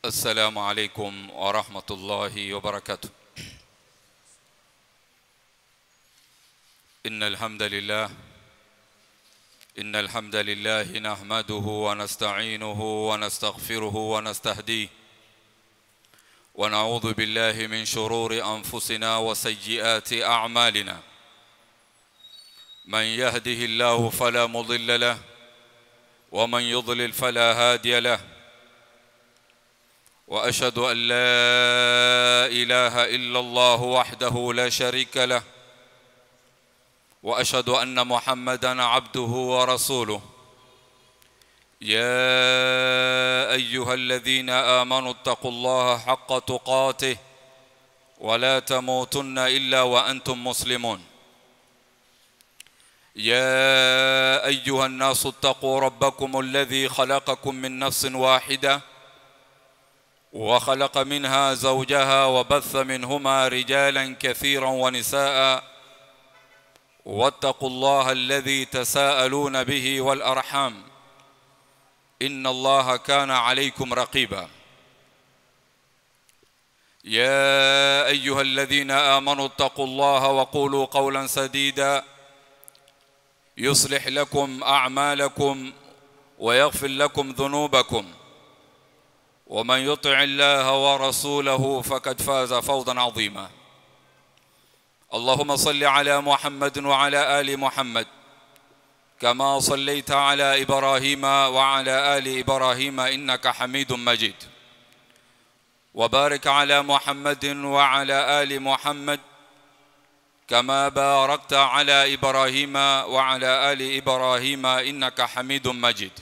السلام عليكم ورحمة الله وبركاته إن الحمد لله إن الحمد لله نحمده ونستعينه ونستغفره ونستهديه ونعوذ بالله من شرور أنفسنا وسيئات أعمالنا من يهده الله فلا مضل له ومن يضلل فلا هادي له واشهد ان لا اله الا الله وحده لا شريك له واشهد ان محمدا عبده ورسوله يا ايها الذين امنوا اتقوا الله حق تقاته ولا تموتن الا وانتم مسلمون يا ايها الناس اتقوا ربكم الذي خلقكم من نفس واحده وخلق منها زوجها وبث منهما رجالا كثيرا ونساء واتقوا الله الذي تساءلون به والارحام ان الله كان عليكم رقيبا يا ايها الذين امنوا اتقوا الله وقولوا قولا سديدا يصلح لكم اعمالكم ويغفر لكم ذنوبكم ومن يطع الله ورسوله فقد فاز فوزا عظيما اللهم صل على محمد وعلى ال محمد كما صليت على ابراهيم وعلى ال ابراهيم انك حميد مجيد وبارك على محمد وعلى ال محمد كما باركت على ابراهيم وعلى ال ابراهيم انك حميد مجيد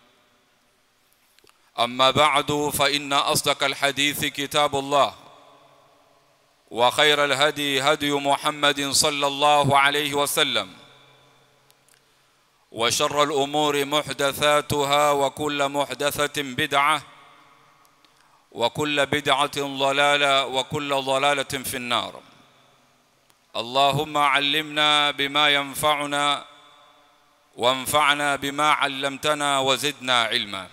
اما بعد فان اصدق الحديث كتاب الله وخير الهدي هدي محمد صلى الله عليه وسلم وشر الامور محدثاتها وكل محدثه بدعه وكل بدعه ضلاله وكل ضلاله في النار اللهم علمنا بما ينفعنا وانفعنا بما علمتنا وزدنا علما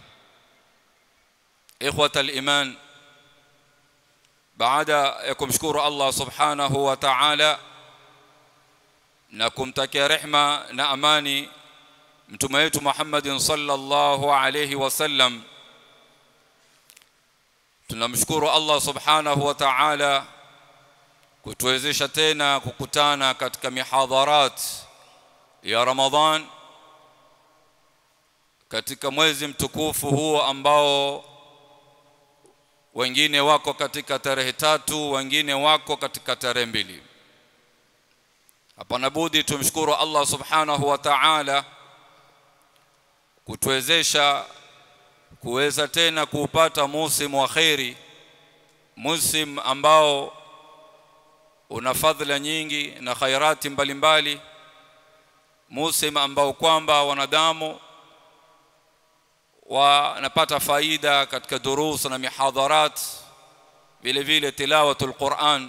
إخوة الإيمان baada ya kumshukuru Allah subhanahu wa ta'ala na kumtakia rehma na amani mtume wetu Muhammadin sallallahu alayhi wasallam tunamshukuru Allah subhanahu wa ta'ala kutuwezesha tena kukutana katika mihadharat ya Ramadhan katika mwezi mtukufu huo ambao wengine wako katika tarehe tatu wengine wako katika tarehe mbili hapana budi tumshukuru Allah subhanahu wa ta'ala kutuwezesha kuweza tena kuupata musimu wa khairi musim ambao una fadhila nyingi na khairati mbalimbali musim ambao kwamba wanadamu wanapata faida katika durus na mihadharat vile vile tilawatul Qur'an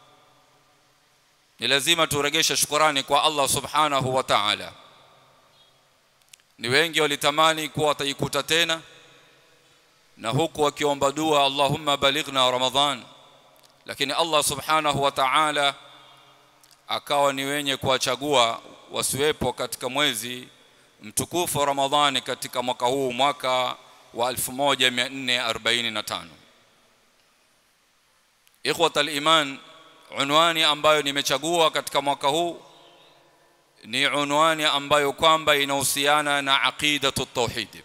ni lazima turegeshe shukrani kwa Allah subhanahu wa ta'ala ni wengi walitamani kuwa wataikuta tena na huku wakiomba dua Allahumma balighna Ramadhan lakini Allah subhanahu wa ta'ala akawa ni wenye kuwachagua wasiwepo katika mwezi mtukufu wa Ramadhani katika mwaka huu mwaka wa 1445 Ikhwatal iman unwani ambayo nimechagua katika mwaka huu ni unwani ambayo kwamba inahusiana na aqidatu tauhid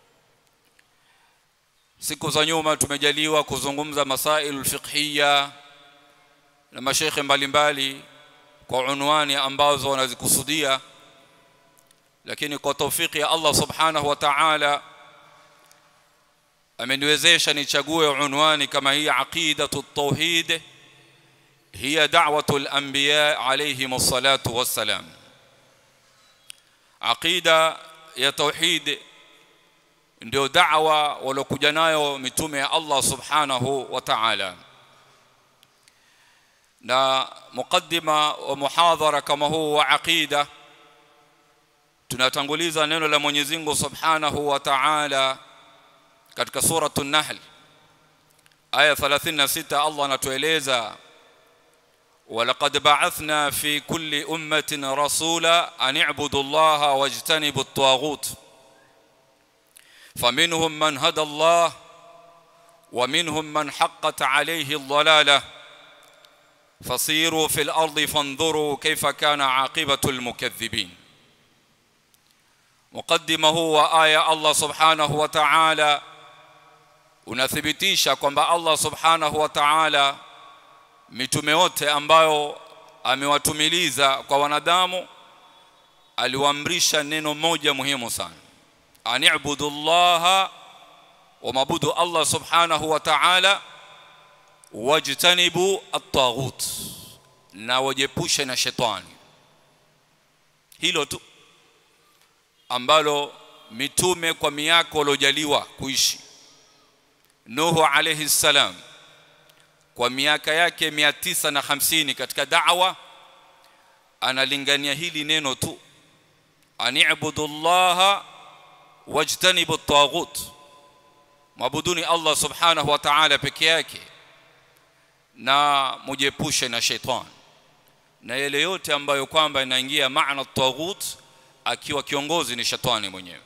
siku za nyuma tumejaliwa kuzungumza masailu fiqhiyya na mashaikh mbalimbali kwa unwani ambazo wanazikusudia lakini kwa taufiki ya Allah subhanahu wa ta'ala ameniwezesha nichague unwani kama hii aqidatu tauhid hiya da'watu al-anbiya alayhim salatu wassalam aqida ya tauhid ndio da'wa walokuja nayo mitume ya Allah subhanahu wa ta'ala na mukaddima wa muhadhara kama huu wa aqida tunatanguliza neno la Mwenyezi Mungu Subhanahu wa Ta'ala katika suratu Nahl aya 36 Allah anatueleza ولقد بعثنا في كل أمة رسولا أن اعبدوا الله واجتنبوا الطاغوت فمنهم من هدى الله ومنهم من حقت عليه الضلاله فصيروا في الارض فانظروا كيف كان عاقبه المكذبين مقدمه وايه الله سبحانه وتعالى unathibitisha kwamba Allah subhanahu wa ta'ala mitume wote ambayo amewatumiliza kwa wanadamu aliwaamrisha neno moja muhimu sana ani'budu llaha wa mabudu Allah subhanahu wa ta'ala wajtanibu at-taghut na wajepushe na shetani hilo tu ambalo mitume kwa miaka waliojaliwa kuishi Nuhu alayhi salam kwa miaka yake 950 katika da'wa analingania hili neno tu ani'budu allaha wajtanibu at-taghut mabuduni Allah subhanahu wa ta'ala peke yake na mujepushe na shetani na yale yote ambayo kwamba inaingia maana taghut akiwa kiongozi ni shetani mwenyewe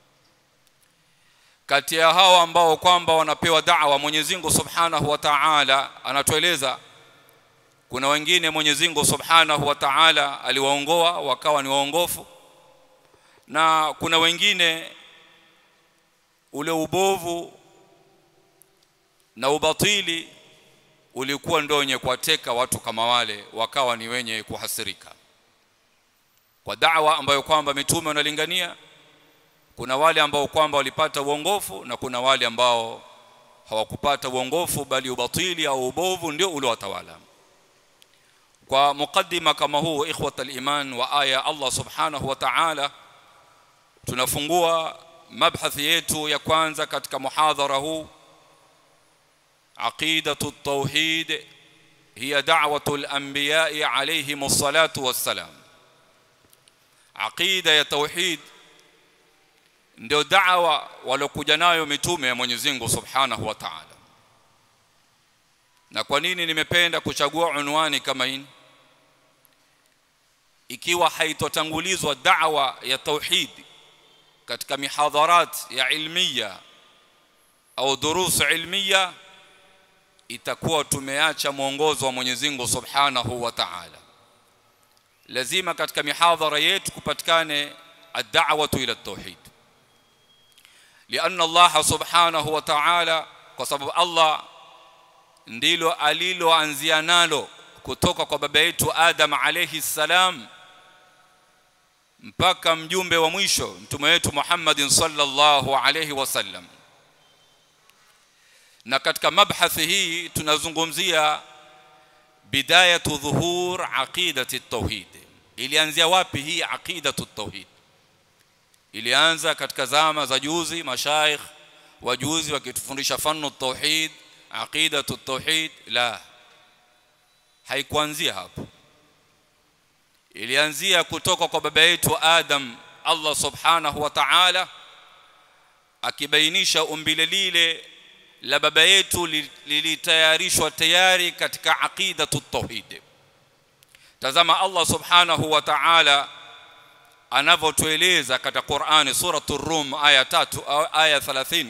kati ya hawa ambao kwamba wanapewa da'wa Mwenyezi Mungu Subhanahu wa Ta'ala anatueleza kuna wengine Mwenyezi Mungu Subhanahu wa Ta'ala aliwaongoa wakawa ni waongofu na kuna wengine ule ubovu na ubatili ulikuwa ndio wenye kuwateka watu kama wale wakawa ni wenye kuhasirika kwa da'wa ambayo kwamba mitume wanalingania kuna wale ambao kwamba walipata uongofu na kuna wale ambao hawakupata uongofu bali ubatili au ubovu ndio uliowatawala kwa mukaddima kama huu ikhwat al-iman wa aya Allah subhanahu wa ta'ala tunafungua mabhathi yetu ya kwanza katika muhadhara huu عقيدة التوحيد هي دعوة الأنبياء عليهم الصلاة والسلام عقيدة يا توحيد ndio da'wa walokuja nayo mitume ya Mwenyezi Mungu Subhanahu wa Ta'ala. Na kwa nini nimependa kuchagua unwani kama hii? Ikiwa haitotangulizwa da'wa ya tauhid katika mihadharat ya ilmiya au durus ilmiya itakuwa tumeacha mwongozo wa Mwenyezi Mungu Subhanahu wa Ta'ala. Lazima katika mihadhara yetu kupatikane ad-da'watu ila at-tauhid. لأن الله سبحانه وتعالى kwa sababu Allah ndilo aliloanzia nalo kutoka kwa baba yetu Adam alayhi salam mpaka mjumbe wa mwisho mtume wetu Muhammadin sallallahu alayhi wasallam na katika mabhathi hii tunazungumzia bidayatu dhuhur aqidati tauhid ilianzia wapi hii aqidatu tauhid ilianza katika zama za juzi mashaikh wajuzi wakitufundisha fanu tauhid aqidatu tauhid la haikuanzia hapo ilianzia kutoka kwa baba yetu Adam Allah subhanahu wa ta'ala akibainisha umbile lile la baba yetu lilitayarishwa tayari katika aqidatu tauhid tazama Allah subhanahu wa ta'ala anavyotueleza katika Qur'ani suratul Rum aya 3 aya 30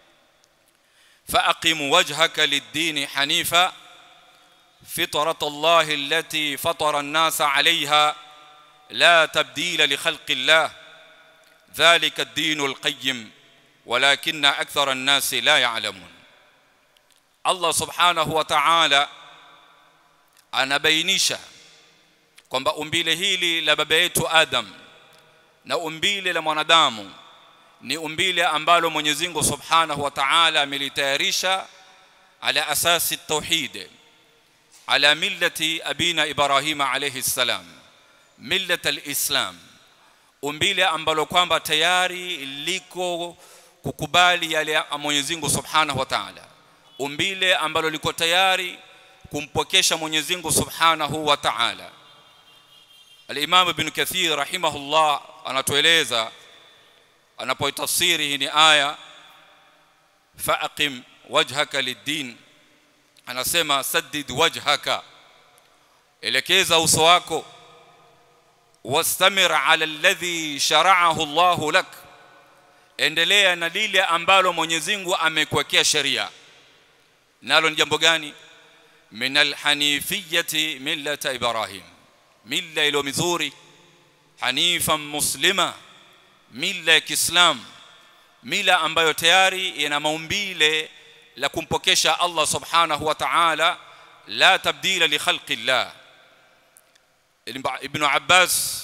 فأقم وجهك للدين حنيفا فطرة الله التي فطر الناس عليها لا تبديل لخلق الله ذلك الدين القيم ولكن أكثر الناس لا يعلمون Allah subhanahu wa ta'ala anabainisha kwamba umbile hili la baba yetu Adam na umbile la mwanadamu ni umbile ambalo Mwenyezi Mungu subhanahu wa ta'ala amelitayarisha ala asasi tauhid ala millati abina Ibrahim alayhi salam millat alislam umbile ambalo kwamba tayari liko kukubali yale ya Mwenyezi Mungu subhanahu wa ta'ala umbile ambalo liko tayari kumpokesha Mwenyezi Mungu Subhanahu wa Ta'ala. Al-Imam Ibn Kathir rahimahullah anatueleza anapoitafsiri hii ni aya faqim wajhaka lid-din anasema saddid wajhaka elekeza uso wako wastamir ala alladhi shara'ahu Allahu lak endelea na lile ambalo Mwenyezi Mungu amekuwekea sheria nalo ni jambo gani min alhanifiyati millata ibrahim milla ilo mizuri hanifan muslima milla ya Kiislamu mila ambayo tayari ina maumbile la kumpokesha Allah subhanahu wa ta'ala la tabdila li khalqi Allah Ibn Abbas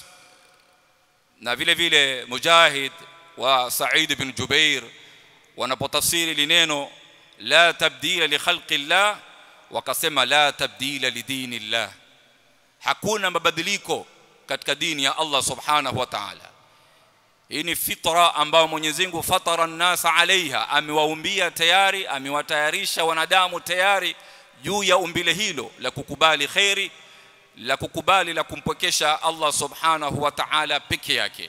na vile vile Mujahid wa Sa'id ibn Jubair wanapotafsiri lineno la tabdila li khalqi Allah wakasema la tabdila li dini Allah hakuna mabadiliko katika dini ya Allah subhanahu wa ta'ala hii ni fitra ambayo Mwenyezi Mungu fatara nasa alaiha amewaumbia tayari amewatayarisha wanadamu tayari juu ya umbile hilo la kukubali khairi la kukubali la kumpokesha Allah subhanahu wa ta'ala peke yake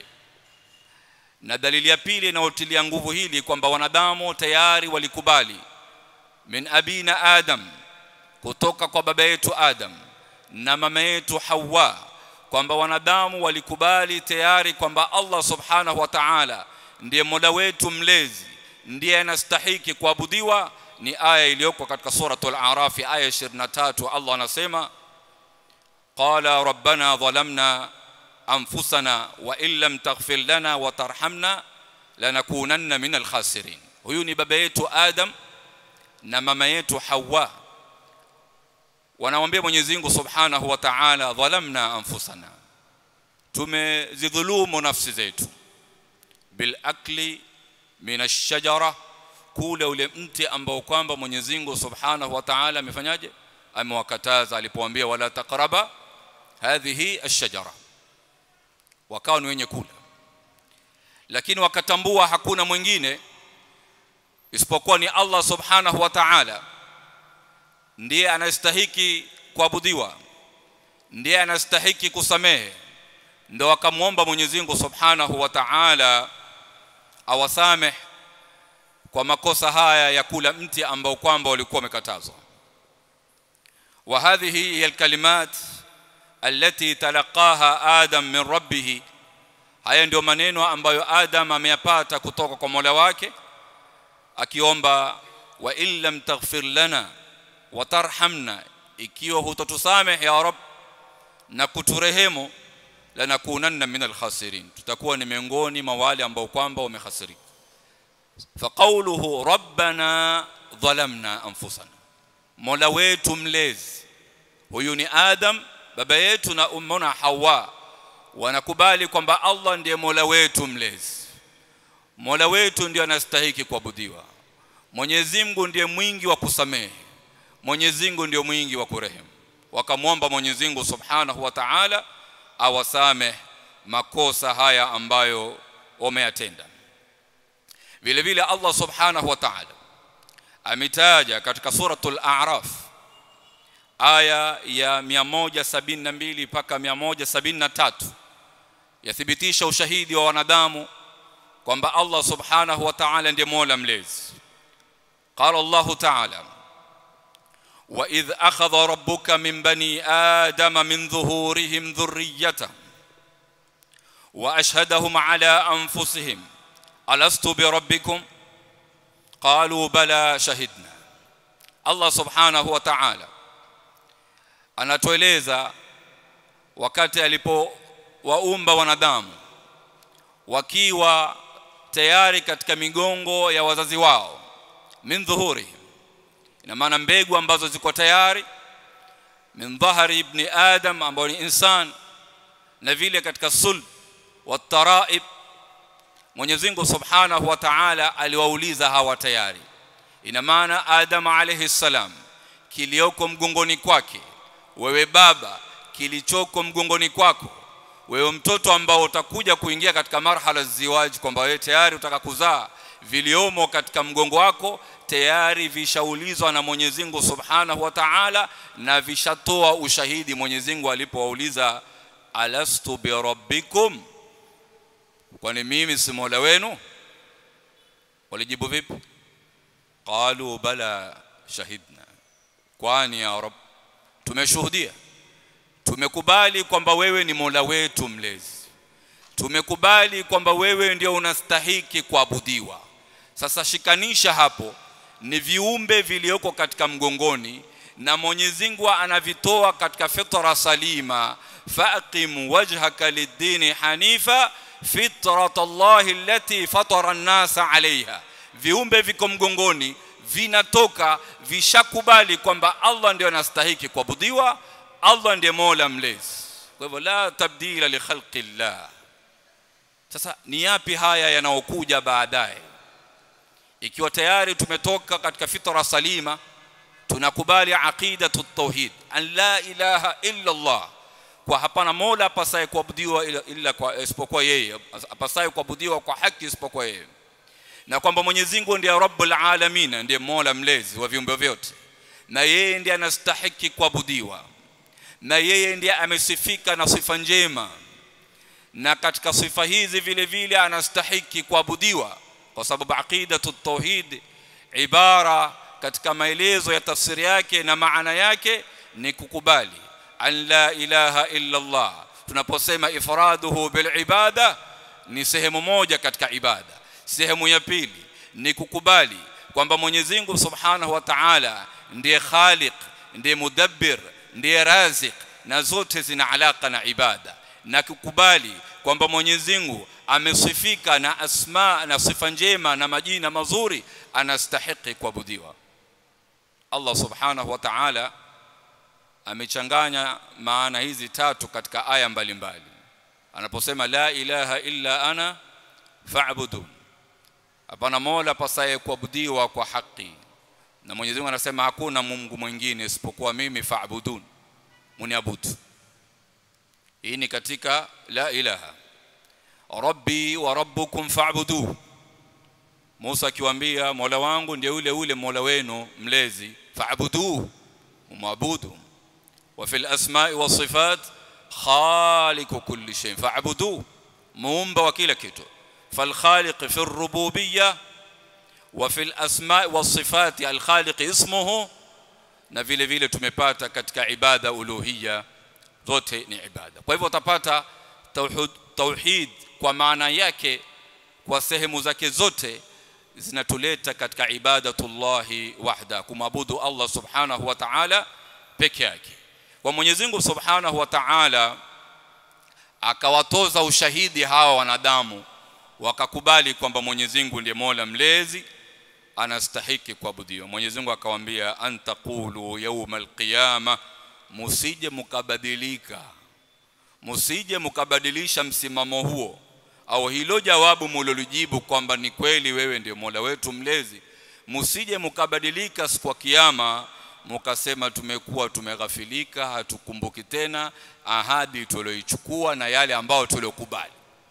na dalili ya pili inayotilia nguvu hili kwamba wanadamu tayari walikubali min abina adam kutoka kwa baba yetu adam na mama yetu hawa kwamba wanadamu walikubali tayari kwamba Allah subhanahu wa ta'ala ndiye mola wetu mlezi ndiye anastahiki kuabudiwa ni aya iliyoko katika suratul a'raf aya 23 Allah anasema qala rabbana dhalamna anfusana wa in lam taghfir lana wa tarhamna lanakunanna minal khasirin huyu ni baba yetu Adam na mama yetu Hawa wanamwambia Mwenyezi Mungu Subhanahu wa Ta'ala dhalamna anfusana tumezidhulumu nafsi zetu bil akli min ash-shajara kula ule mti ambao kwamba Mwenyezi Mungu Subhanahu wa Ta'ala amefanyaje amewakataza alipowaambia wala taqraba hadhihi ash-shajara wakawa ni wenye kula lakini wakatambua hakuna mwingine isipokuwa ni Allah Subhanahu wa Ta'ala ndiye anastahiki kuabudiwa ndiye anastahiki kusamehe ndio akamwomba Mwenyezi Mungu Subhanahu wa Ta'ala awasameh kwa makosa haya ya kula mti ambao kwamba walikuwa wamekatazwa wa hadhihi hiya alkalimat allati talaqaha adam min rabbih haya ndio maneno ambayo adam ameyapata kutoka kwa Mola wake akiomba wa illam taghfir lana watarhamna ikiwa hutotusameh ya rab na kuturehemu lanakunanna min alkhasirin tutakuwa ni miongoni mwa wale ambao kwamba wamehasirika faqauluhu rabbana dhalamna anfusana mola wetu mlezi huyu ni adam baba yetu na ummuna hawa wanakubali kwamba Allah ndiye mola wetu mlezi mola wetu ndiye anastahiki kuabudiwa Mwenyezi Mungu ndiye mwingi wa kusamehe Mwenyezi Mungu ndio mwingi wa kurehemu wakamwomba Mwenyezi Mungu Subhanahu wa Ta'ala awasame makosa haya ambayo wameyatenda vile vile Allah Subhanahu wa Ta'ala ametaja katika suratul A'raf aya ya 172 mpaka 173 yathibitisha ushahidi wa wanadamu kwamba Allah Subhanahu wa Ta'ala ndiye Mola mlezi qala Allah Ta'ala وإذ أخذ ربك من بني آدم من ظهورهم ذريتهم وأشهدهم على أنفسهم ألست بربكم قالوا بلى شهدنا الله سبحانه وتعالى anatueleza wakati alipowaumba wanadamu wakiwa tayari katika migongo ya wazazi wao min dhuhurihim ina maana mbegu ambazo ziko tayari min dhahari ibn adam ambao ni insan na vile katika sul wa taraib Mwenyezi Mungu Subhanahu wa Ta'ala aliwauliza hawa tayari ina maana Adam alayhi salam kilioko mgongoni kwake wewe baba kilichoko mgongoni kwako wewe mtoto ambao utakuja kuingia katika marhala ziwaji kwamba wewe tayari utaka kuzaa viliomo katika mgongo wako tayari vishaulizwa na Mwenyezi Mungu Subhanahu wa Ta'ala na vishatoa ushahidi Mwenyezi Mungu alipowauliza alastu bi rabbikum kwani mimi si Mola wenu walijibu vipi qalu bala shahidna kwani ya rab tumeshuhudia tumekubali kwamba wewe ni Mola wetu mlezi tumekubali kwamba wewe ndio unastahiki kuabudiwa sasa shikanisha hapo ni viumbe vilioko katika mgongoni na Mwenyezi Mungu anavitoa katika fitra salima faqim wajhaka lid-dini hanifa fitrat Allah allati fatara an-nasa 'alayha viumbe viko mgongoni vinatoka vishakubali kwamba Allah ndio anastahiki kuabudiwa Allah ndiye Mola mlezi kwa hivyo la tabdila li khalqi Allah sasa ni yapi haya yanayokuja baadaye ikiwa tayari tumetoka katika fitra salima tunakubali aqidatu tauhid an la ilaha illa Allah kwa hapana mola apasaye kuabudiwa ila, ila kwa isipokuwa yeye apasaye kuabudiwa kwa haki isipokuwa yeye na kwamba Mwenyezi Mungu ndiye Rabbul Alamin ndiye Mola mlezi wa viumbe vyote na yeye ndiye anastahiki kuabudiwa na yeye ndiye amesifika na sifa njema na katika sifa hizi vile vile anastahiki kuabudiwa kwa sababu aqidatu tauhid ibara katika maelezo ya tafsiri yake na maana yake ni kukubali an la ilaha illa Allah tunaposema ifraduhu bil ibada ni sehemu moja katika ibada sehemu ya pili ni kukubali kwamba Mwenyezi Mungu Subhanahu wa Ta'ala ndiye khaliq ndiye mudabbir ndiye razik na zote zina alaka na ibada na kukubali kwamba Mwenyezi Mungu amesifika na asma na sifa njema na majina mazuri anastahiki kuabudiwa Allah Subhanahu wa Ta'ala amechanganya maana hizi tatu katika aya mbalimbali anaposema la ilaha illa ana fa'budun hapana mola pasaye kuabudiwa kwa haki na Mwenyezi Mungu anasema hakuna Mungu mwingine isipokuwa mimi fa'budun muniabudu hii ni katika la ilaha rabbi wa rabbukum fa'buduhu Musa akiwaambia Mola wangu ndiye yule yule Mola wenu mlezi fa'buduhu muabudu wa fil asma'i was sifat khaliqu kulli shay fa'buduhu muumba wa kila kitu fal khaliq fi ar-rububiyyah wa fil asma'i was sifat al khaliq ismuhu na vile vile tumepata katika ibada uluhiyya zote ni ibada kwa hivyo utapata tauhid tauhid kwa maana yake kwa sehemu zake zote zinatuleta katika ibadatullahi wahda kumwabudu Allah subhanahu wa ta'ala peke yake kwa Mwenyezi Mungu subhanahu wa ta'ala akawatoza ushahidi hawa wanadamu wakakubali kwamba Mwenyezi Mungu ndiye Mola mlezi anastahiki kuabudiwa Mwenyezi Mungu akawaambia antaqulu yawmal qiyama musije mukabadilika musije mukabadilisha msimamo huo au hilo jawabu mulilolijibu kwamba ni kweli wewe ndio Mola wetu mlezi musije mukabadilika siku ya kiyama mukasema tumekuwa tumeghafilika hatukumbuki tena ahadi tulioichukua na yale ambao tuliokubali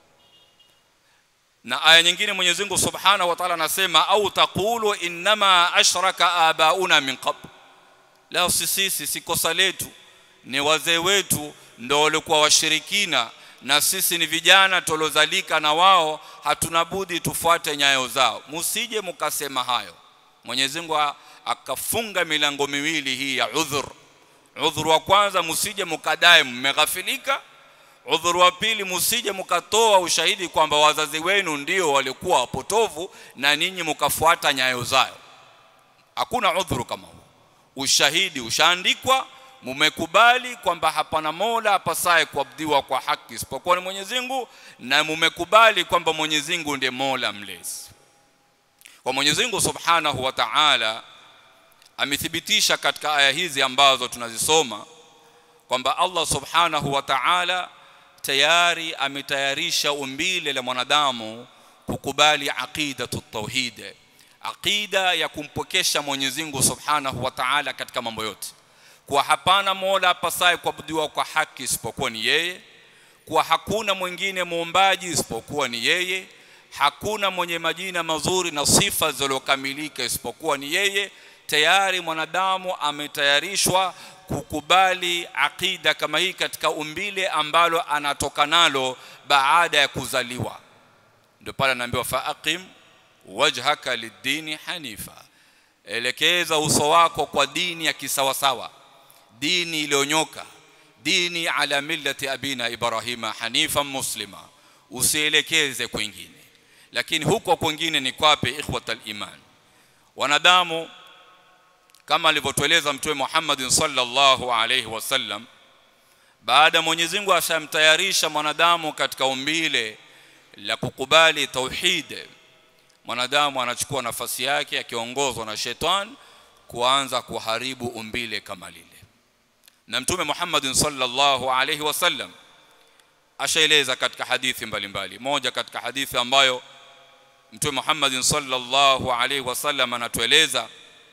na aya nyingine Mwenyezi Mungu Subhanahu wa Ta'ala anasema au taqulu innama ashraka abauna min qabl la sisi si kosa letu ni wazee wetu ndio walikuwa washirikina na sisi ni vijana tolozalika na wao hatuna budi tufuate nyayo zao musije mukasema hayo Mwenyezi Mungu akafunga milango miwili hii ya udhur udhur wa kwanza musije mukadae mmeghafilika udhur wa pili musije mukatoa ushahidi kwamba wazazi wenu ndio walikuwa wapotovu na ninyi mukafuata nyayo zao hakuna udhuru kama huo ushahidi ushaandikwa mumekubali kwamba hapana mola apasaye kuabudiwa kwa haki isipokuwa ni Mwenyezi Mungu na mumekubali kwamba Mwenyezi Mungu ndiye Mola mlezi kwa Mwenyezi Mungu Subhanahu wa Ta'ala amethibitisha katika aya hizi ambazo tunazisoma kwamba Allah Subhanahu wa Ta'ala tayari ametayarisha umbile la mwanadamu kukubali aqidatu tauhid aqida ya kumpokesha Mwenyezi Mungu Subhanahu wa Ta'ala katika mambo yote kwa hapana mola apasaye kuabudiwa kwa haki isipokuwa ni yeye kwa hakuna mwingine muumbaji isipokuwa ni yeye hakuna mwenye majina mazuri na sifa zilizokamilika isipokuwa ni yeye tayari mwanadamu ametayarishwa kukubali akida kama hii katika umbile ambalo anatoka nalo baada ya kuzaliwa ndio pale anaambiwa faaqim wajhaka lid-dini hanifa elekeza uso wako kwa dini ya kisawasawa dini iliyonyoka dini ala millati abina ibrahima hanifan muslima usielekeze kwingine lakini huko kwingine ni kwapi ikhwatal iman wanadamu kama alivyotueleza mtume Muhammad sallallahu alayhi wasallam baada Mwenyezi Mungu ashamtayarisha mwanadamu katika umbile la kukubali tauhid mwanadamu anachukua nafasi yake akiongozwa na shetani kuanza kuharibu umbile kama lile na mtume Muhammad sallallahu alayhi wasallam ashaeleza katika hadithi mbalimbali moja katika hadithi ambayo mtume Muhammad sallallahu alayhi wasallam anatueleza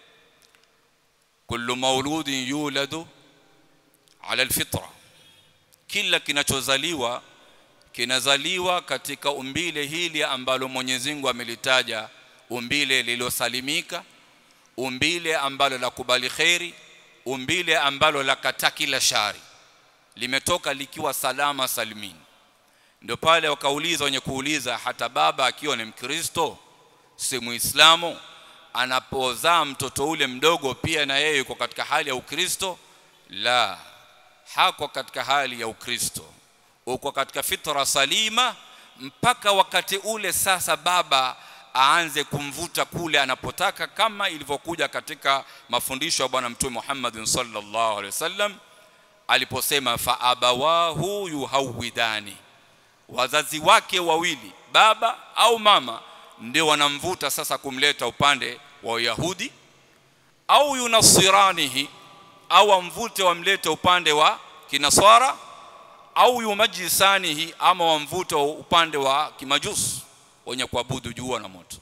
kullu mauludin yuladu ala alfitra kila kinachozaliwa kinazaliwa katika umbile hili ambalo Mwenyezi Mungu amelitaja umbile lilosalimika umbile ambalo la kubali khairi umbile ambalo la kata kila shari limetoka likiwa salama salimini ndio pale wakauliza wenye kuuliza hata baba akiwa ni mkristo si muislamu anapozaa mtoto ule mdogo pia na yeye yuko katika hali ya ukristo la hako katika hali ya ukristo uko katika fitra salima mpaka wakati ule sasa baba aanze kumvuta kule anapotaka kama ilivyokuja katika mafundisho ya bwana mtume Muhammad sallallahu alaihi wasallam aliposema fa abawahu yuhawidani wazazi wake wawili baba au mama ndio wanamvuta sasa kumleta upande wa Yahudi au yunasiranihi au amvute wamlete upande wa kinaswara au yumajisanihi ama wamvute upande wa kimajusi wenye kuabudu jua na moto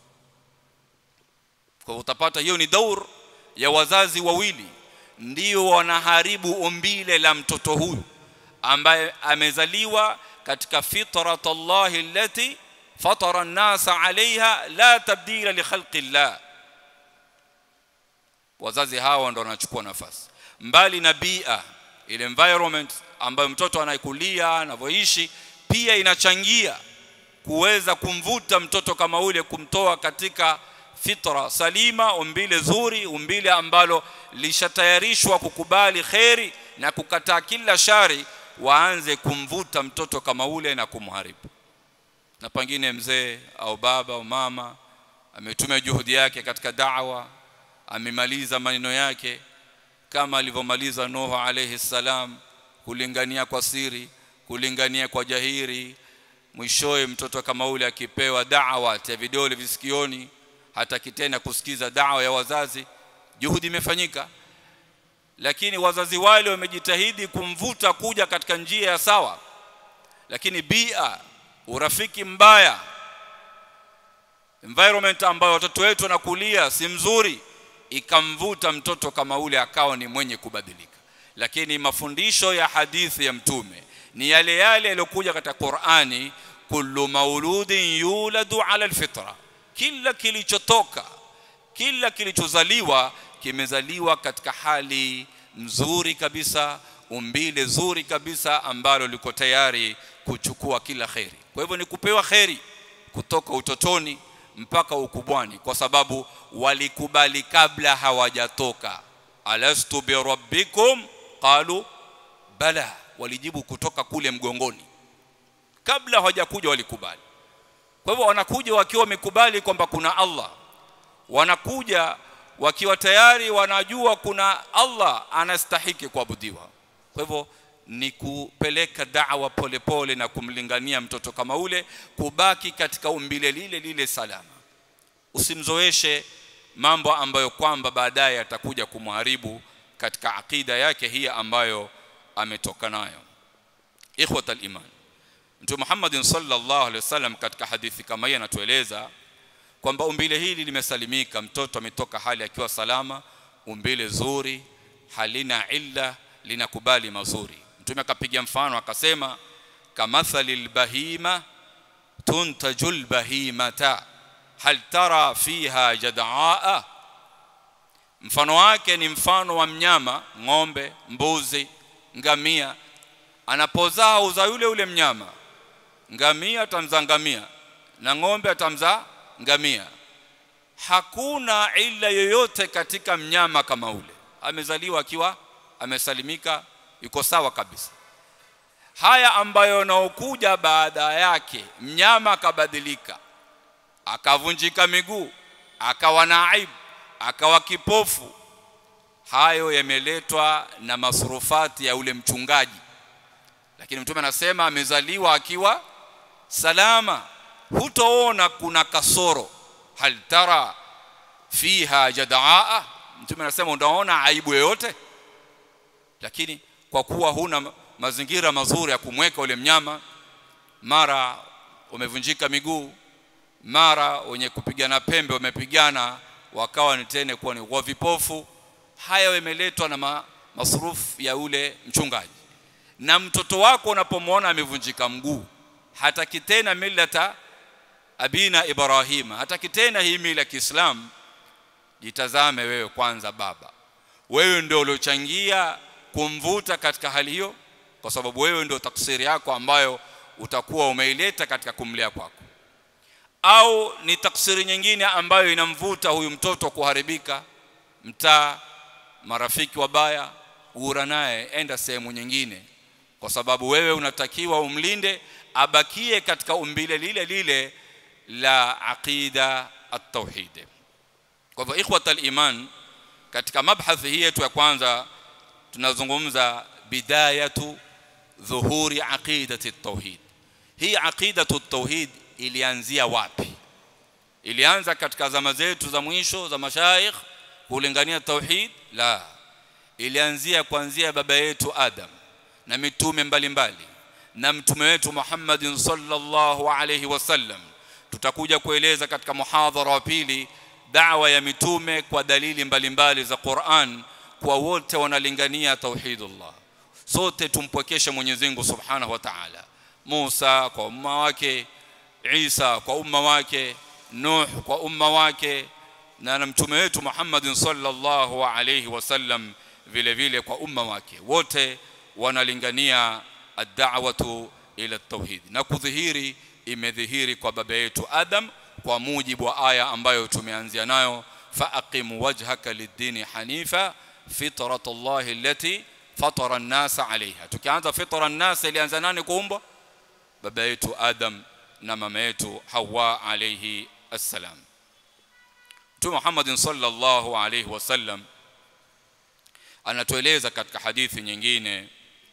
kwa utapata hiyo ni daur ya wazazi wawili ndio wanaharibu umbile la mtoto huyu ambaye amezaliwa katika fitrat Allah allati fatara an-nasa 'alayha la tabdila li khalqi Allah wazazi hawa ndo wanachukua nafasi mbali na bia ile environment ambayo mtoto anaikulia anavyoishi pia inachangia kuweza kumvuta mtoto kama ule kumtoa katika fitra salima umbile zuri umbile ambalo lishatayarishwa kukubali kheri na kukataa kila shari waanze kumvuta mtoto kama ule na kumharibu na pengine mzee au baba au mama ametumia juhudi yake katika da'wa amemaliza maneno yake kama alivyomaliza Nuhu alayhi salam kulingania kwa siri kulingania kwa jahiri mwishowe mtoto kama ule akipewa da'wa ya vidole visikioni hata kitena kusikiza da'wa ya wazazi juhudi imefanyika lakini wazazi wale wamejitahidi kumvuta kuja katika njia ya sawa lakini bia urafiki mbaya environment ambayo watoto wetu wanakulia si mzuri ikamvuta mtoto kama ule akawa ni mwenye kubadilika lakini mafundisho ya hadithi ya mtume ni yale yale yaliyokuja katika Qur'ani kullu mauludin yuladu ala alfitra kila kilichotoka kila kilichozaliwa kimezaliwa katika hali nzuri kabisa umbile zuri kabisa ambalo liko tayari kuchukua kila kheri kwa hivyo ni kupewa kheri kutoka utotoni mpaka ukubwani kwa sababu walikubali kabla hawajatoka alastu birabbikum qalu bala walijibu kutoka kule mgongoni kabla hawajakuja walikubali kwa hivyo wanakuja wakiwa wamekubali kwamba kuna Allah wanakuja wakiwa tayari wanajua kuna Allah anastahiki kuabudiwa kwa hivyo ni kupeleka da'wa polepole na kumlingania mtoto kama ule kubaki katika umbile lile lile salama usimzoeshe mambo ambayo kwamba baadaye atakuja kumharibu katika akida yake hii ambayo ametoka nayo ikhwatal iman Mtume Muhammad sallallahu alaihi wasallam katika hadithi kama hii anatueleza kwamba umbile hili limesalimika mtoto ametoka hali akiwa salama umbile zuri halina illa linakubali mazuri mtume akapiga mfano akasema kamathalil bahima tuntajul bahimata hal tara fiha jad'aa mfano wake ni mfano wa mnyama ng'ombe mbuzi ngamia anapozaa uza yule ule mnyama ngamia atamzaa ngamia na ng'ombe atamzaa ngamia hakuna ila yoyote katika mnyama kama ule amezaliwa akiwa amesalimika yuko sawa kabisa haya ambayo yanaokuja baada yake mnyama akabadilika akavunjika miguu akawa na aibu akawa kipofu hayo yameletwa na masurufati ya ule mchungaji lakini mtume anasema amezaliwa akiwa salama hutoona kuna kasoro hal tara fiha jadaa mtume anasema unaona aibu yoyote lakini kwa kuwa huna mazingira mazuri ya kumweka ule mnyama mara umevunjika miguu mara wenye kupigana pembe wamepigana wakawa ni tena kuwa ni kwa vipofu haya yameletwa na ma, masurufu ya ule mchungaji na mtoto wako unapomwona amevunjika mguu hataki tena millata abina ibrahima hataki tena hii mila ya Kiislamu jitazame wewe kwanza baba wewe ndio uliochangia kumvuta katika hali hiyo kwa sababu wewe ndio taksiri yako ambayo utakuwa umeileta katika kumlea kwako au ni taksiri nyingine ambayo inamvuta huyu mtoto kuharibika mtaa marafiki wabaya ura naye enda sehemu nyingine kwa sababu wewe unatakiwa umlinde abakie katika umbile lile lile la aqida at-tauhid kwa hivyo ikhwatal iman katika mabhathi hii yetu ya kwanza tunazungumza bidayatu dhuhuri aqidati at-tauhid hii aqidatu at-tauhid ilianzia wapi ilianza katika zama zetu za mwisho za mashaikh kulingania tauhid la ilianzia kuanzia baba yetu Adam na mitume mbalimbali mbali. na mtume wetu Muhammadin sallallahu alayhi wasallam tutakuja kueleza katika muhadhara wa pili da'wa ya mitume kwa dalili mbalimbali mbali za Qur'an kwa wote wanalingania tauhidullah sote tumpwekeshe Mwenyezi Mungu Subhanahu wa Ta'ala Musa kwa umma wake Isa kwa umma wake Nuh kwa umma wake na na mtume wetu Muhammad sallallahu alayhi wasallam vile vile kwa umma wake wote wanalingania ad-da'watu ila at-tauhid na kudhihiri imedhihiri kwa baba yetu Adam kwa mujibu wa aya ambayo tumeanzia nayo faqim wajhaka lid-dini hanifa fitratallahi allati fatara an-nasa 'alayha tukianza fitra an-nasa ilianza nani kuumbwa baba yetu Adam na mama yetu Hawa alayhi assalam Mtume Muhammad sallallahu alayhi wasallam anatueleza katika hadithi nyingine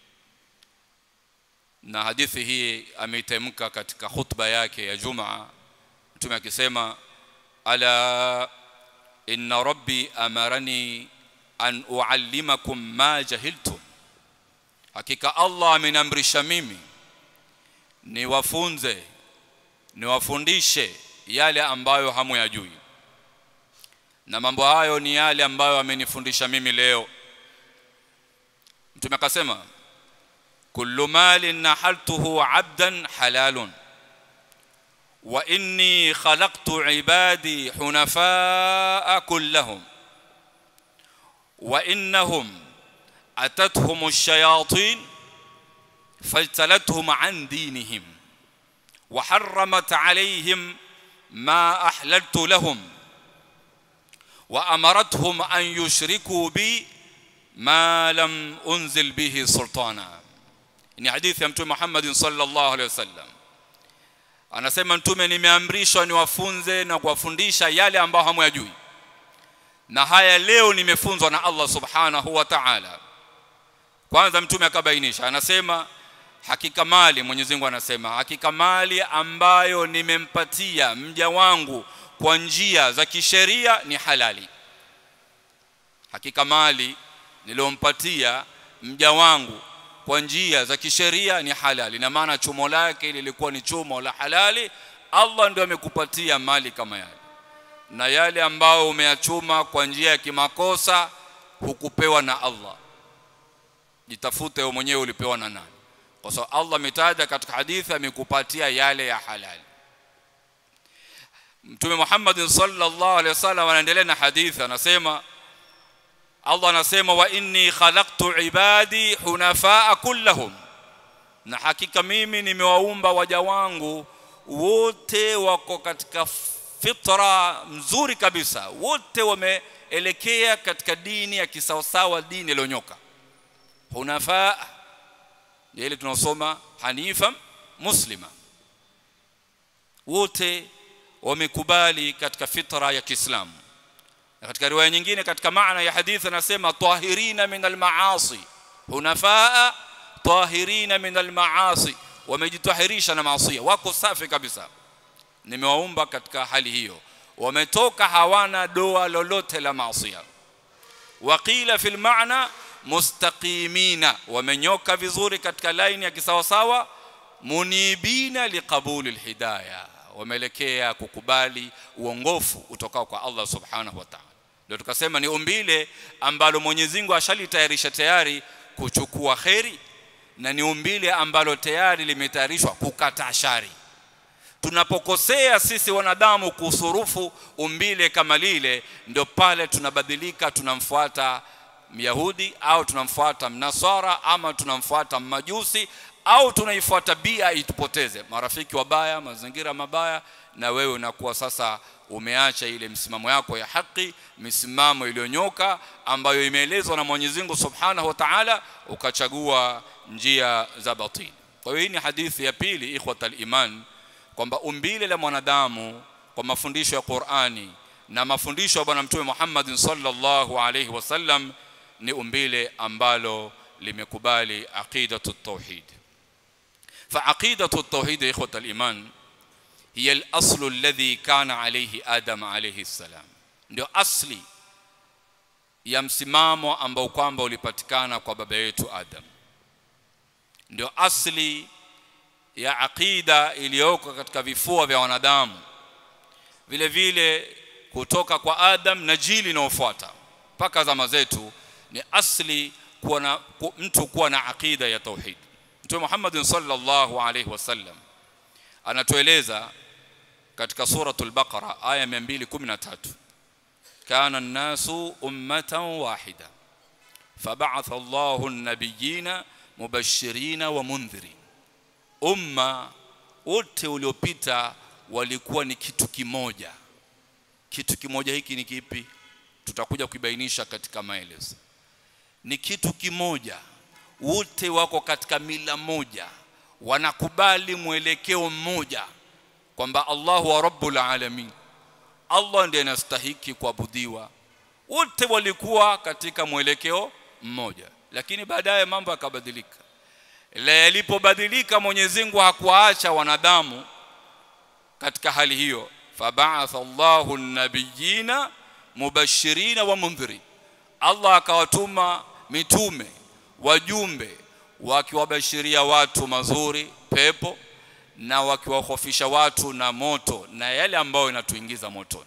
na hadithi hii ameitamka katika khutba yake ya Jumaa Mtume akisema ala inna rabbi amarani an uallimakum ma jahiltum hakika Allah amenamrisha mimi niwafunze niwafundishe yale ambayo hamuyajui na mambo hayo ni yale ambayo amenifundisha mimi leo mtume akasema kullu malin nahaltuhu abdan halalun wa inni khalaqtu ibadi hunafaa kullahum wa innahum atathum ash-shayatin فاجتلتهم عن دينهم وحرمت عليهم ما أحللت لهم وأمرتهم أن يشركوا بي ما لم أنزل به سلطانا ni hadithi ya mtume Muhammad sallallahu alaihi wasallam anasema mtume nimeamrishwa niwafunze na kuwafundisha yale ambayo hamyajui na haya leo nimefunzwa na Allah subhanahu wa ta'ala kwanza mtume akabainisha anasema hakika mali Mwenyezi Mungu anasema hakika mali ambayo nimempatia mja wangu kwa njia za kisheria ni halali hakika mali niliompatia mja wangu kwa njia za kisheria ni halali na maana chumo lake lilikuwa ni chumo la halali Allah ndio amekupatia mali kama yale na yale ambayo umeyachuma kwa njia ya kimakosa hukupewa na Allah jitafute wewe mwenyewe ulipewa na nani kwa sababu Allah ametaja katika hadithi amekupatia yale ya halali Mtume Muhammad sallallahu alaihi wasallam anaendelea na hadithi anasema Allah anasema wa inni khalaqtu ibadi hunafaa kullahum na hakika mimi nimewaumba waja wangu wote wako katika fitra mzuri kabisa wote wameelekea katika dini ya kisawasawa dini iliyonyoka hunafa ile tunaosoma hanifa muslima wote wamekubali katika fitra ya Kiislamu na katika riwaya nyingine katika maana ya hadithi anasema tahirina min almaasi hunafaa tahirina min almaasi wamejitahirisha na maasi wako safi kabisa nimewaumba katika hali hiyo wametoka hawana doa lolote la maasi waqila fil maana mustaqimina wamenyoka vizuri katika laini ya kisawasawa munibina liqabuli alhidayah wameelekea kukubali uongofu utokao kwa Allah subhanahu wa ta'ala ndio tukasema ni umbile ambalo Mwenyezi Mungu ashalitayarisha tayari kuchukua kheri na ni umbile ambalo tayari limetayarishwa kukataa shari tunapokosea sisi wanadamu kusurufu umbile kama lile ndio pale tunabadilika tunamfuata Myahudi au tunamfuata Mnasara ama tunamfuata Mmajusi au tunaifuata bia itupoteze marafiki wabaya mazingira mabaya na wewe unakuwa sasa umeacha ile msimamo yako ya haki misimamo iliyonyoka ambayo imeelezwa na Mwenyezi Mungu Subhanahu wa Ta'ala ukachagua njia za batili kwa hiyo hii ni hadithi ya pili ikhwatal iman kwamba umbile la mwanadamu kwa mafundisho ya Qur'ani na mafundisho ya bwana mtume Muhammad sallallahu alayhi wasallam ni umbile ambalo limekubali aqidatu tauhid فعقيدة التوحيد يا إخوة الإيمان هي الأصل الذي كان عليه آدم عليه السلام ndio asli ya msimamo ambao kwamba ulipatikana kwa baba yetu Adam ndio asli ya aqida iliyoko katika vifua vya wanadamu vile vile kutoka kwa Adam na jili inayofuata mpaka zama zetu ni asli kuwa na mtu kuwa na aqida ya tauhid Mtume Muhammad sallallahu alaihi wasallam anatueleza katika suratul Baqara aya 213 kana an-nasu ummatan wahida fab'atha Allahu an-nabiyina mubashirina wa mundhirin umma wote uliopita walikuwa ni kitu kimoja kitu kimoja hiki ni kipi tutakuja kuibainisha katika maelezo ni kitu kimoja wote wako katika mila moja wanakubali mwelekeo mmoja kwamba Allahu wa rabbul alamin Allah ndiye anastahiki kuabudiwa wote walikuwa katika mwelekeo mmoja lakini baadaye mambo yakabadilika la yalipobadilika Mwenyezi Mungu hakuwaacha wanadamu katika hali hiyo fab'atha Allahu an-nabiyina mubashirina wa mundhirin Allah akawatuma mitume wajumbe wakiwabashiria watu mazuri pepo na wakiwahofisha watu na moto na yale ambayo inatuingiza motoni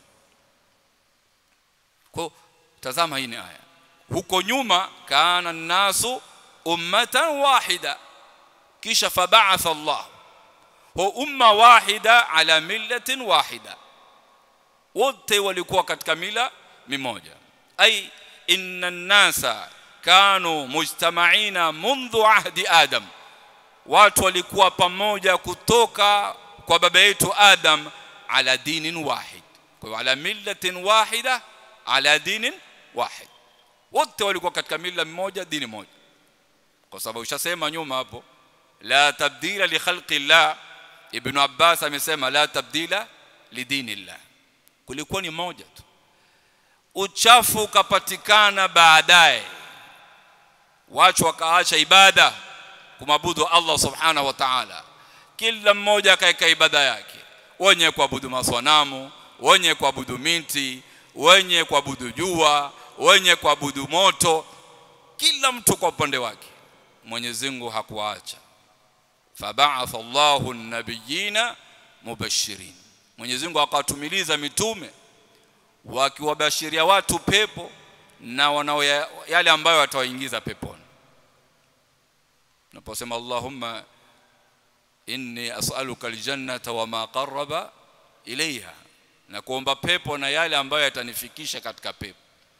kwa tazama hii ni aya huko nyuma kana nasu ummatan wahida kisha fab'atha Allah wa umma wahida ala millatin wahida wote walikuwa katika mila mimoja ai inna nasa kanu mujtama'ina mundhu ahdi adam watu walikuwa pamoja kutoka kwa baba yetu adam ala dinin wahid kwa hiyo ala millatin wahida ala dinin wahid wote walikuwa katika mila mmoja dini moja kwa sababu ushasema nyuma hapo la tabdila li khalqi llah ibn abbas amesema la tabdila li dinillah kulikuwa ni moja tu uchafu ukapatikana baadaye watu wakaacha ibada kumabudu Allah subhanahu wa ta'ala kila mmoja akaeka ibada yake wenye kuabudu maswanamu wenye kuabudu miti wenye kuabudu jua wenye kuabudu moto kila mtu kwa upande wake Mwenyezi Mungu hakuacha fab'atha Allahu an-nabiyina mubashirin Mwenyezi Mungu akawatumiliza mitume wakiwabashiria watu pepo na wanao yale ambayo watawaingiza peponi naposema Allahumma inni as'aluka aljannata wama qarraba ilaiha na kuomba pepo na yale ambayo yatanifikisha katika pepo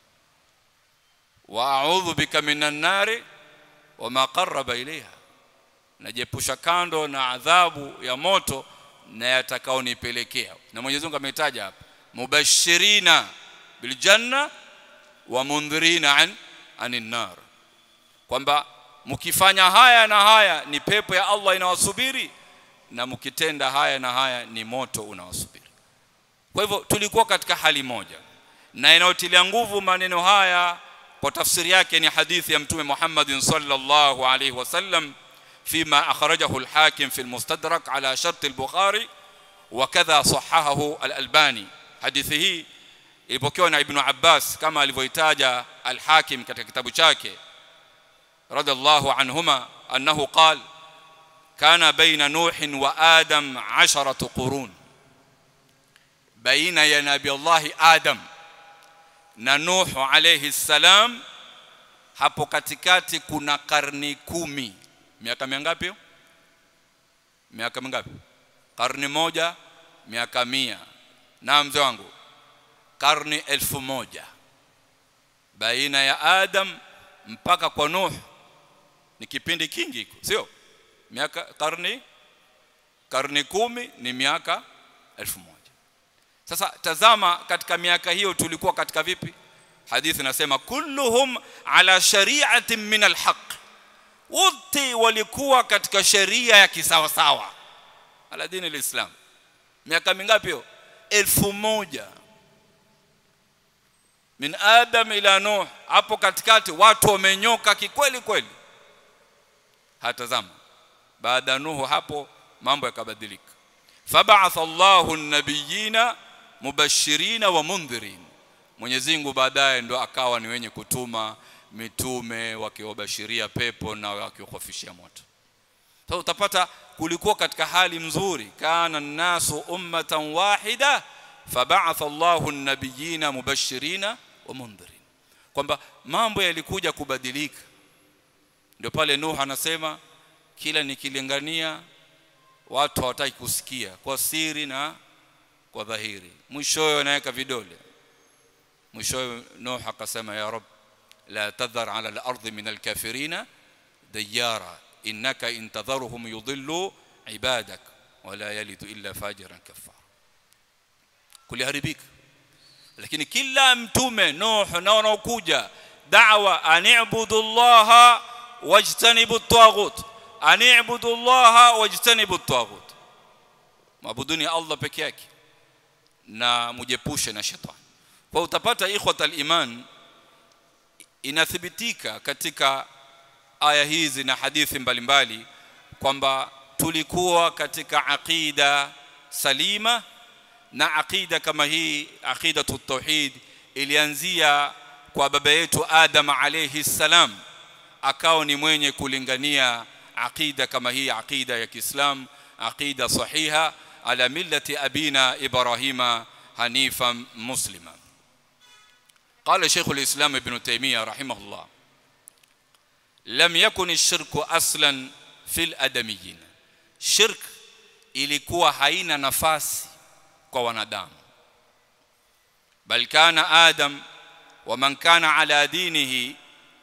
wa a'udhu bika minan nari wama qarraba ilaiha najepusha kando na adhabu ya moto na yatakaonipelekea na Mwenyezi Mungu ametaja hapa mubashirina biljanna wa mundhirina an anin nar kwamba mkifanya haya na haya ni pepo ya Allah inawasubiri na mkitenda haya na haya ni moto unawasubiri kwa hivyo tulikuwa katika hali moja na inayotilia nguvu maneno haya kwa tafsiri yake ni hadithi ya mtume Muhammad sallallahu alaihi wasallam فيما أخرجه الحاكم في المستدرك على شرط البخاري وكذا صححه الألباني حديثه ilipokewa na Ibn Abbas kama alivyoitaja Al-Hakim katika kitabu chake radhiallahu anhuma annahu qal kana baina Nuh wa Adam 10 qurun baina ya Nabii Allah Adam na Nuh alayhi salam hapo katikati kuna karni kumi miaka mingapi hiyo miaka mingapi karni moja miaka mia na mzee wangu karni elfu moja baina ya Adam mpaka kwa Nuh ni kipindi kingi sio miaka karni karni kumi ni miaka elfu moja sasa tazama katika miaka hiyo tulikuwa katika vipi hadithi nasema kulluhum ala shari'atin min alhaq wote walikuwa katika sheria ya kisawasawa ala dini alislam miaka mingapi hiyo elfu moja min adam ila nuh hapo katikati watu wamenyoka kikweli kweli hatazama baada nuhu hapo mambo yakabadilika fab'atha Allahu an-nabiyina mubashirina wa mundhirin Mwenyezi Mungu baadaye ndo akawa ni wenye kutuma mitume wakiwabashiria pepo na wakiwahofishia moto sasa so, utapata kulikuwa katika hali mzuri kana nasu ummatan wahida fab'atha Allahu an-nabiyina mubashirina wa mundhirin kwamba mambo yalikuja kubadilika ndio pale Nuh anasema kila nikilingania watu hawataki kusikia kwa siri na kwa dhahiri mwishowe anaweka vidole mwishowe Nuh akasema ya rab la tadhar ala al-ardi min al-kafirina diyara innaka in tadharuhum yudillu ibadak wala yalidu illa fajiran kafara kuliharibika lakini kila mtume Nuh na wanaokuja da'wa ani'budu Allah wajtanibu at-taghut ani'budu Allah wajtanibu at-taghut maabuduni Allah peke yake na mujepushe na shetani kwa utapata ikhwatal iman inathibitika katika aya hizi na hadithi mbalimbali kwamba tulikuwa katika aqida salima na aqida kama hii aqidatu tauhid ilianzia kwa baba yetu Adam alayhi salam akao ni mwenye kulingania aqida kama hii aqida ya Kiislam aqida sahiha ala millati abina Ibrahima hanifan muslima قال شيخ الإسلام ابن تيمية رحمه الله لم يكن الشرك أصلا في الأدميين شرك ilikuwa haina nafasi kwa wanadamu bal kana adam wa man kana ala dinihi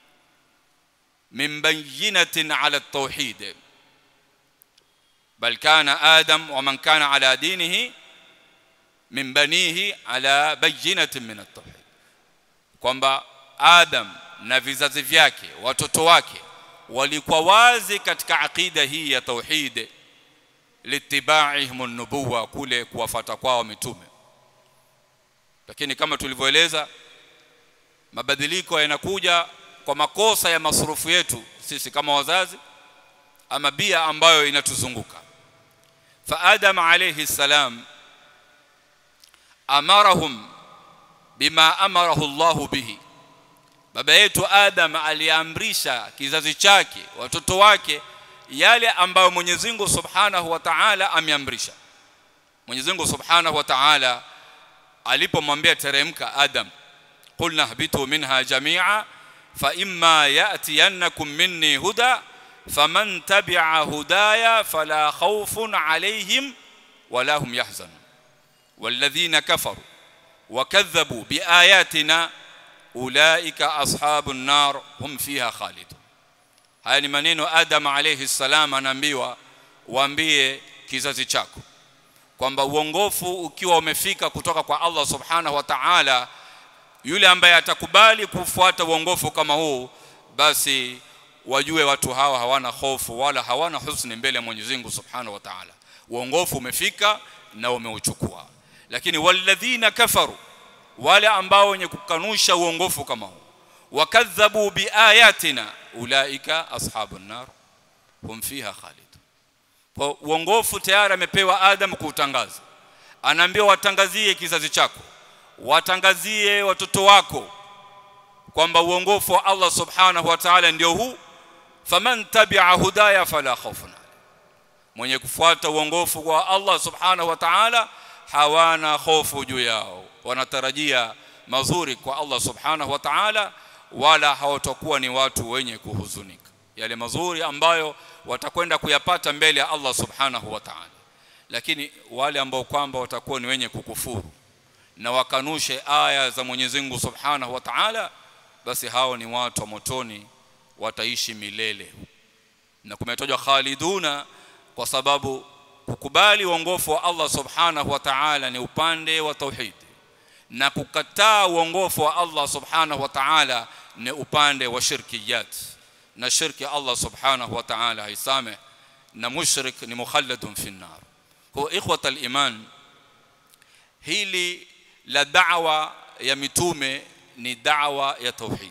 min bayyinatin ala at-tauhid bal kana adam wa man kana ala dinihi min banihi ala bayyinatin min at-tauhid kwamba Adam na vizazi vyake watoto wake walikuwa wazi katika akida hii ya tauhid litibaihim an-nubuwa kule kuwafata kwao mitume lakini kama tulivyoeleza mabadiliko yanakuja kwa makosa ya masurufu yetu sisi kama wazazi ama bia ambayo inatuzunguka fa adam alayhi salam amarahum bima amarahu Allahu bihi baba yetu Adam aliamrisha kizazi chake watoto wake yale ambayo Mwenyezi Mungu Subhanahu wa Ta'ala ameamrisha Mwenyezi Mungu Subhanahu wa Ta'ala alipomwambia teremka Adam qulna habitu minha jami'a fa imma ya'tiyannakum minni huda faman tabi'a hudaya fala khawfun alayhim wala hum yahzanun والذين كفروا وكذبوا بآياتنا أولئك أصحاب النار هم فيها خالدون haya ni maneno Adam alayhi salam anaambiwa waambie kizazi chako kwamba uongofu ukiwa umefika kutoka kwa Allah subhanahu wa ta'ala yule ambaye atakubali kufuata uongofu kama huu basi wajue watu hawa hawana hofu wala hawana husni mbele ya Mwenyezi Mungu Subhanahu wa Ta'ala uongofu umefika na umeuchukua lakini walladhina kafaru wale ambao wenye kukanusha uongofu kama huu wakadhabu biayatina ulaika ashabun nar hum fiha khalid kwa uongofu tayari amepewa Adam kuutangaza anaambiwa watangazie kizazi chako watangazie watoto wako kwamba uongofu wa Allah subhanahu wa ta'ala ndio huu faman tabi'a hudaya fala khawfun mwenye kufuata uongofu wa Allah subhanahu wa ta'ala hawana hofu juu yao wanatarajia mazuri kwa Allah subhanahu wa ta'ala wala hawatakuwa ni watu wenye kuhuzunika yale mazuri ambayo watakwenda kuyapata mbele ya Allah subhanahu wa ta'ala lakini wale ambao kwamba watakuwa ni wenye kukufuru na wakanushe aya za Mwenyezi Mungu subhanahu wa ta'ala basi hao ni watu wa motoni wataishi milele na kumetajwa khaliduna kwa sababu kukubali uongofu wa Allah subhanahu wa ta'ala ni upande wa tauhid na kukataa uongofu wa Allah subhanahu wa ta'ala ni upande wa shirkiyat na shirki Allah subhanahu wa ta'ala haisame na mushrik ni mukhalladun fi nar kwa ikhwata iman hili la da'wa ya mitume ni da'wa ya tauhid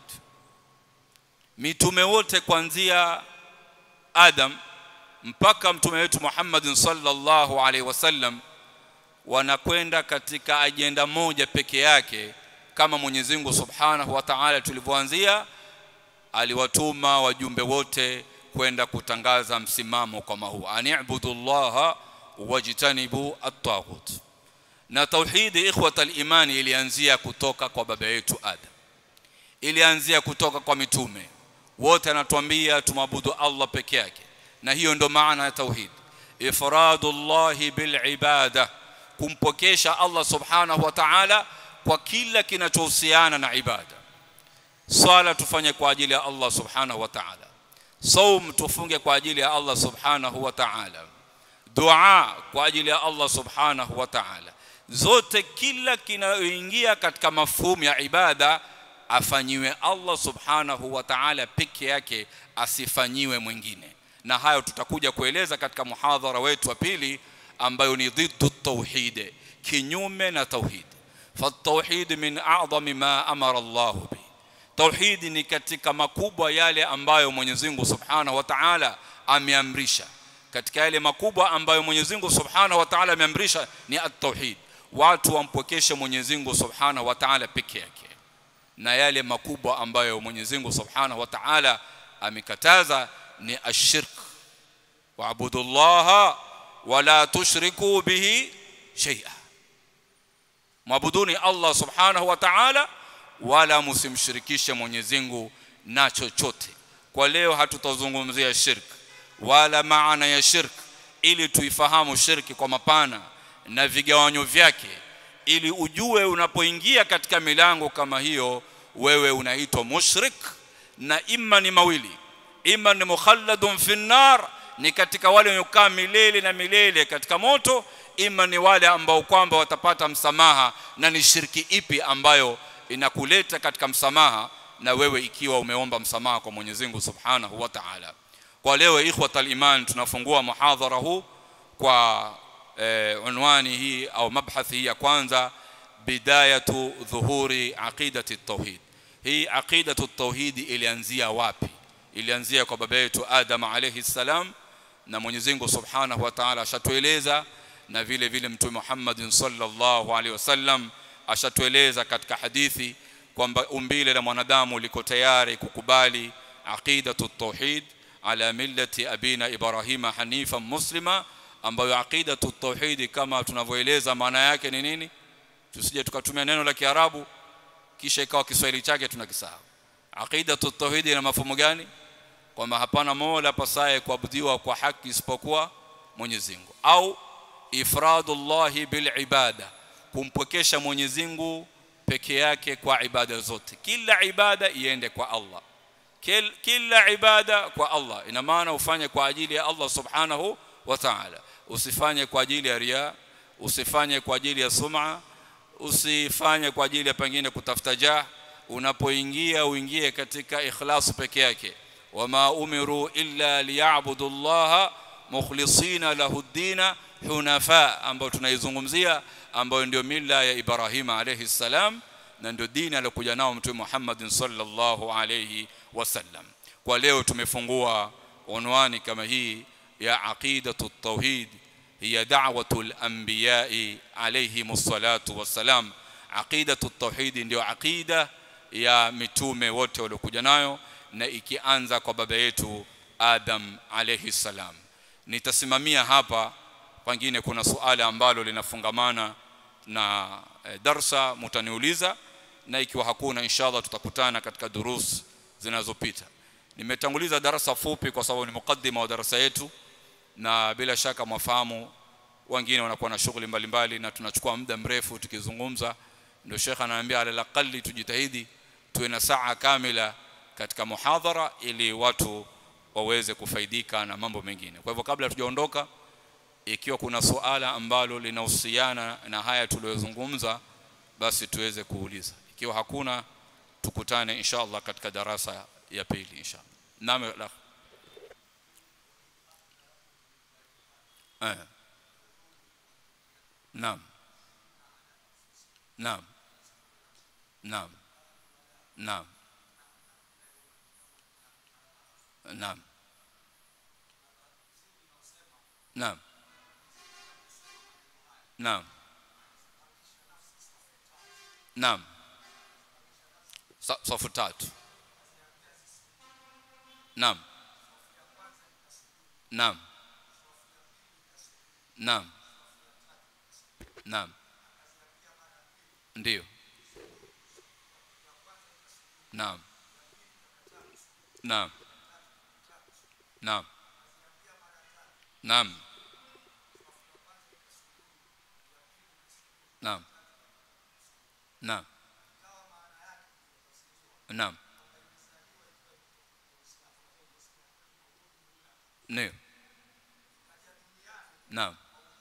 mitume wote kuanzia Adam mpaka mtume wetu Muhammad sallallahu alaihi wasallam wanakwenda katika ajenda moja peke yake kama Mwenyezi Mungu Subhanahu wa Ta'ala tulivyoanzia aliwatuma wajumbe wote kwenda kutangaza msimamo kama huu ani'budullaha wajtanibu at-taghut na tauhidi ikhwata al-imani ilianzia kutoka kwa baba yetu Adam ilianzia kutoka kwa mitume wote anatuambia tumwabudu Allah peke yake na hiyo ndo maana ya tauhid ifradullahi bil ibada kumpokesha Allah subhanahu wa ta'ala kwa kila kinachohusiana na ibada swala tufanye kwa ajili ya Allah subhanahu wa ta'ala saum tufunge kwa ajili ya Allah subhanahu wa ta'ala dua kwa ajili ya Allah subhanahu wa ta'ala zote kila kinayoingia katika mafhumu ya ibada afanyiwe Allah subhanahu wa ta'ala peke yake asifanyiwe mwingine na hayo tutakuja kueleza katika muhadhara wetu wa pili ambayo ni dhiddu tauhid kinyume na tauhid fatauhid min a'zami ma amara Allah bi tauhid ni katika makubwa yale ambayo Mwenyezi Mungu Subhanahu wa Ta'ala ameamrisha katika yale makubwa ambayo Mwenyezi Mungu Subhanahu wa Ta'ala ameamrisha ni at-tauhid watu wampokeshe Mwenyezi Mungu Subhanahu wa Ta'ala peke yake na yale makubwa ambayo Mwenyezi Mungu Subhanahu wa Ta'ala amekataza ni ashirk waabudullaha wala tushriku bihi shay'a mwabuduni Allah Subhanahu wa Ta'ala wala msimshirikishe Mwenyezi Mungu na chochote kwa leo hatutazungumzia shirk wala maana ya shirk ili tuifahamu shirki kwa mapana na vigawanyo vyake ili ujue unapoingia katika milango kama hiyo wewe unaitwa mushrik na imma ni mawili imma ni mukhalladun fi nar ni katika wale wanaokaa milele na milele katika moto ima ni wale ambao kwamba watapata msamaha na ni shirki ipi ambayo inakuleta katika msamaha na wewe ikiwa umeomba msamaha kwa Mwenyezi Mungu Subhanahu wa Ta'ala kwa leo ikhwatal iman tunafungua muhadhara huu kwa eh, unwani hii au mabhathi hii ya kwanza bidayatu dhuhuri aqidati tauhid hii aqidatu tauhid ilianzia wapi ilianzia kwa baba yetu Adam alayhi salam na Mwenyezi Mungu Subhanahu wa Ta'ala ashatueleza na vile vile mtume Muhammad sallallahu alaihi wasallam ashatueleza katika hadithi kwamba umbile la mwanadamu liko tayari kukubali aqidatu tauhid ala millati abina ibrahima hanifa muslima ambayo aqidatu tauhid kama tunavyoeleza maana yake ni nini tusije tukatumia neno la kiarabu kisha ikawa kiswahili chake tunakisahau aqidatu tauhid ina mafumo gani kwamba hapana mola pasaye kuabudiwa kwa haki isipokuwa Mwenyezi Mungu au ifradullahi bil ibada kumpokesha Mwenyezi Mungu peke yake kwa ibada zote kila ibada iende kwa Allah Kil, kila ibada kwa Allah ina maana ufanye kwa ajili ya Allah subhanahu wa ta'ala usifanye kwa ajili ya ria usifanye kwa ajili ya sum'a usifanye kwa ajili ya pengine kutafuta jah unapoingia uingie katika ikhlas peke yake wama umiru illa liya'budu Allah mukhlisina lahu ad-dina hunafa ambayo tunaizungumzia ambayo ndio mila ya Ibrahim alayhi salam na ndio dini aliyokuja nao mtume Muhammad sallallahu alayhi wasallam kwa leo tumefungua unwani kama hii ya aqidatu tauhid hiya da'watu al-anbiya'i alayhimus salatu wassalam aqidatu tauhid ndio aqida ya mitume wote waliokuja nayo na ikianza kwa baba yetu Adam alayhi salam nitasimamia hapa pengine kuna suala ambalo linafungamana na e, darsa mtaniuliza na ikiwa hakuna inshallah tutakutana katika durus zinazopita nimetanguliza darasa fupi kwa sababu ni mukaddima wa darasa yetu na bila shaka mwafahamu wengine wanakuwa na shughuli mbalimbali na tunachukua muda mrefu tukizungumza ndio shekha ananiambia ala laqali tujitahidi tuwe na saa kamila katika muhadhara ili watu waweze kufaidika na mambo mengine kwa hivyo kabla tujaondoka ikiwa kuna suala ambalo linahusiana na haya tuliyozungumza basi tuweze kuuliza ikiwa hakuna tukutane inshallah katika darasa ya pili inshallah naam la eh naam naam naam naam naam naam naam naam safu tatu naam naam naam naam ndio naam naam naam naam naam naam naam ndio naam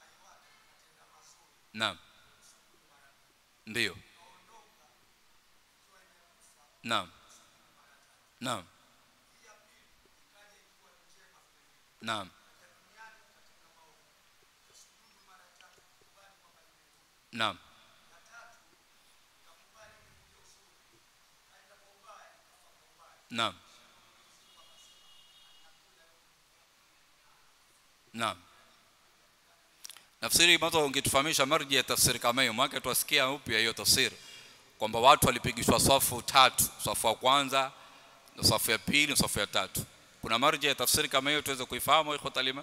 naam ndio naam naam naam naam naam naam tafsiri mwanzo ungetufahamisha marji ya tafsiri kama hiyo maana tuwasikia upya hiyo tafsiri kwamba watu walipigishwa safu tatu safu ya kwanza na safu ya pili na safu ya tatu kuna marji ya tafsiri kama hiyo tuweze kuifahamu ikhwa talima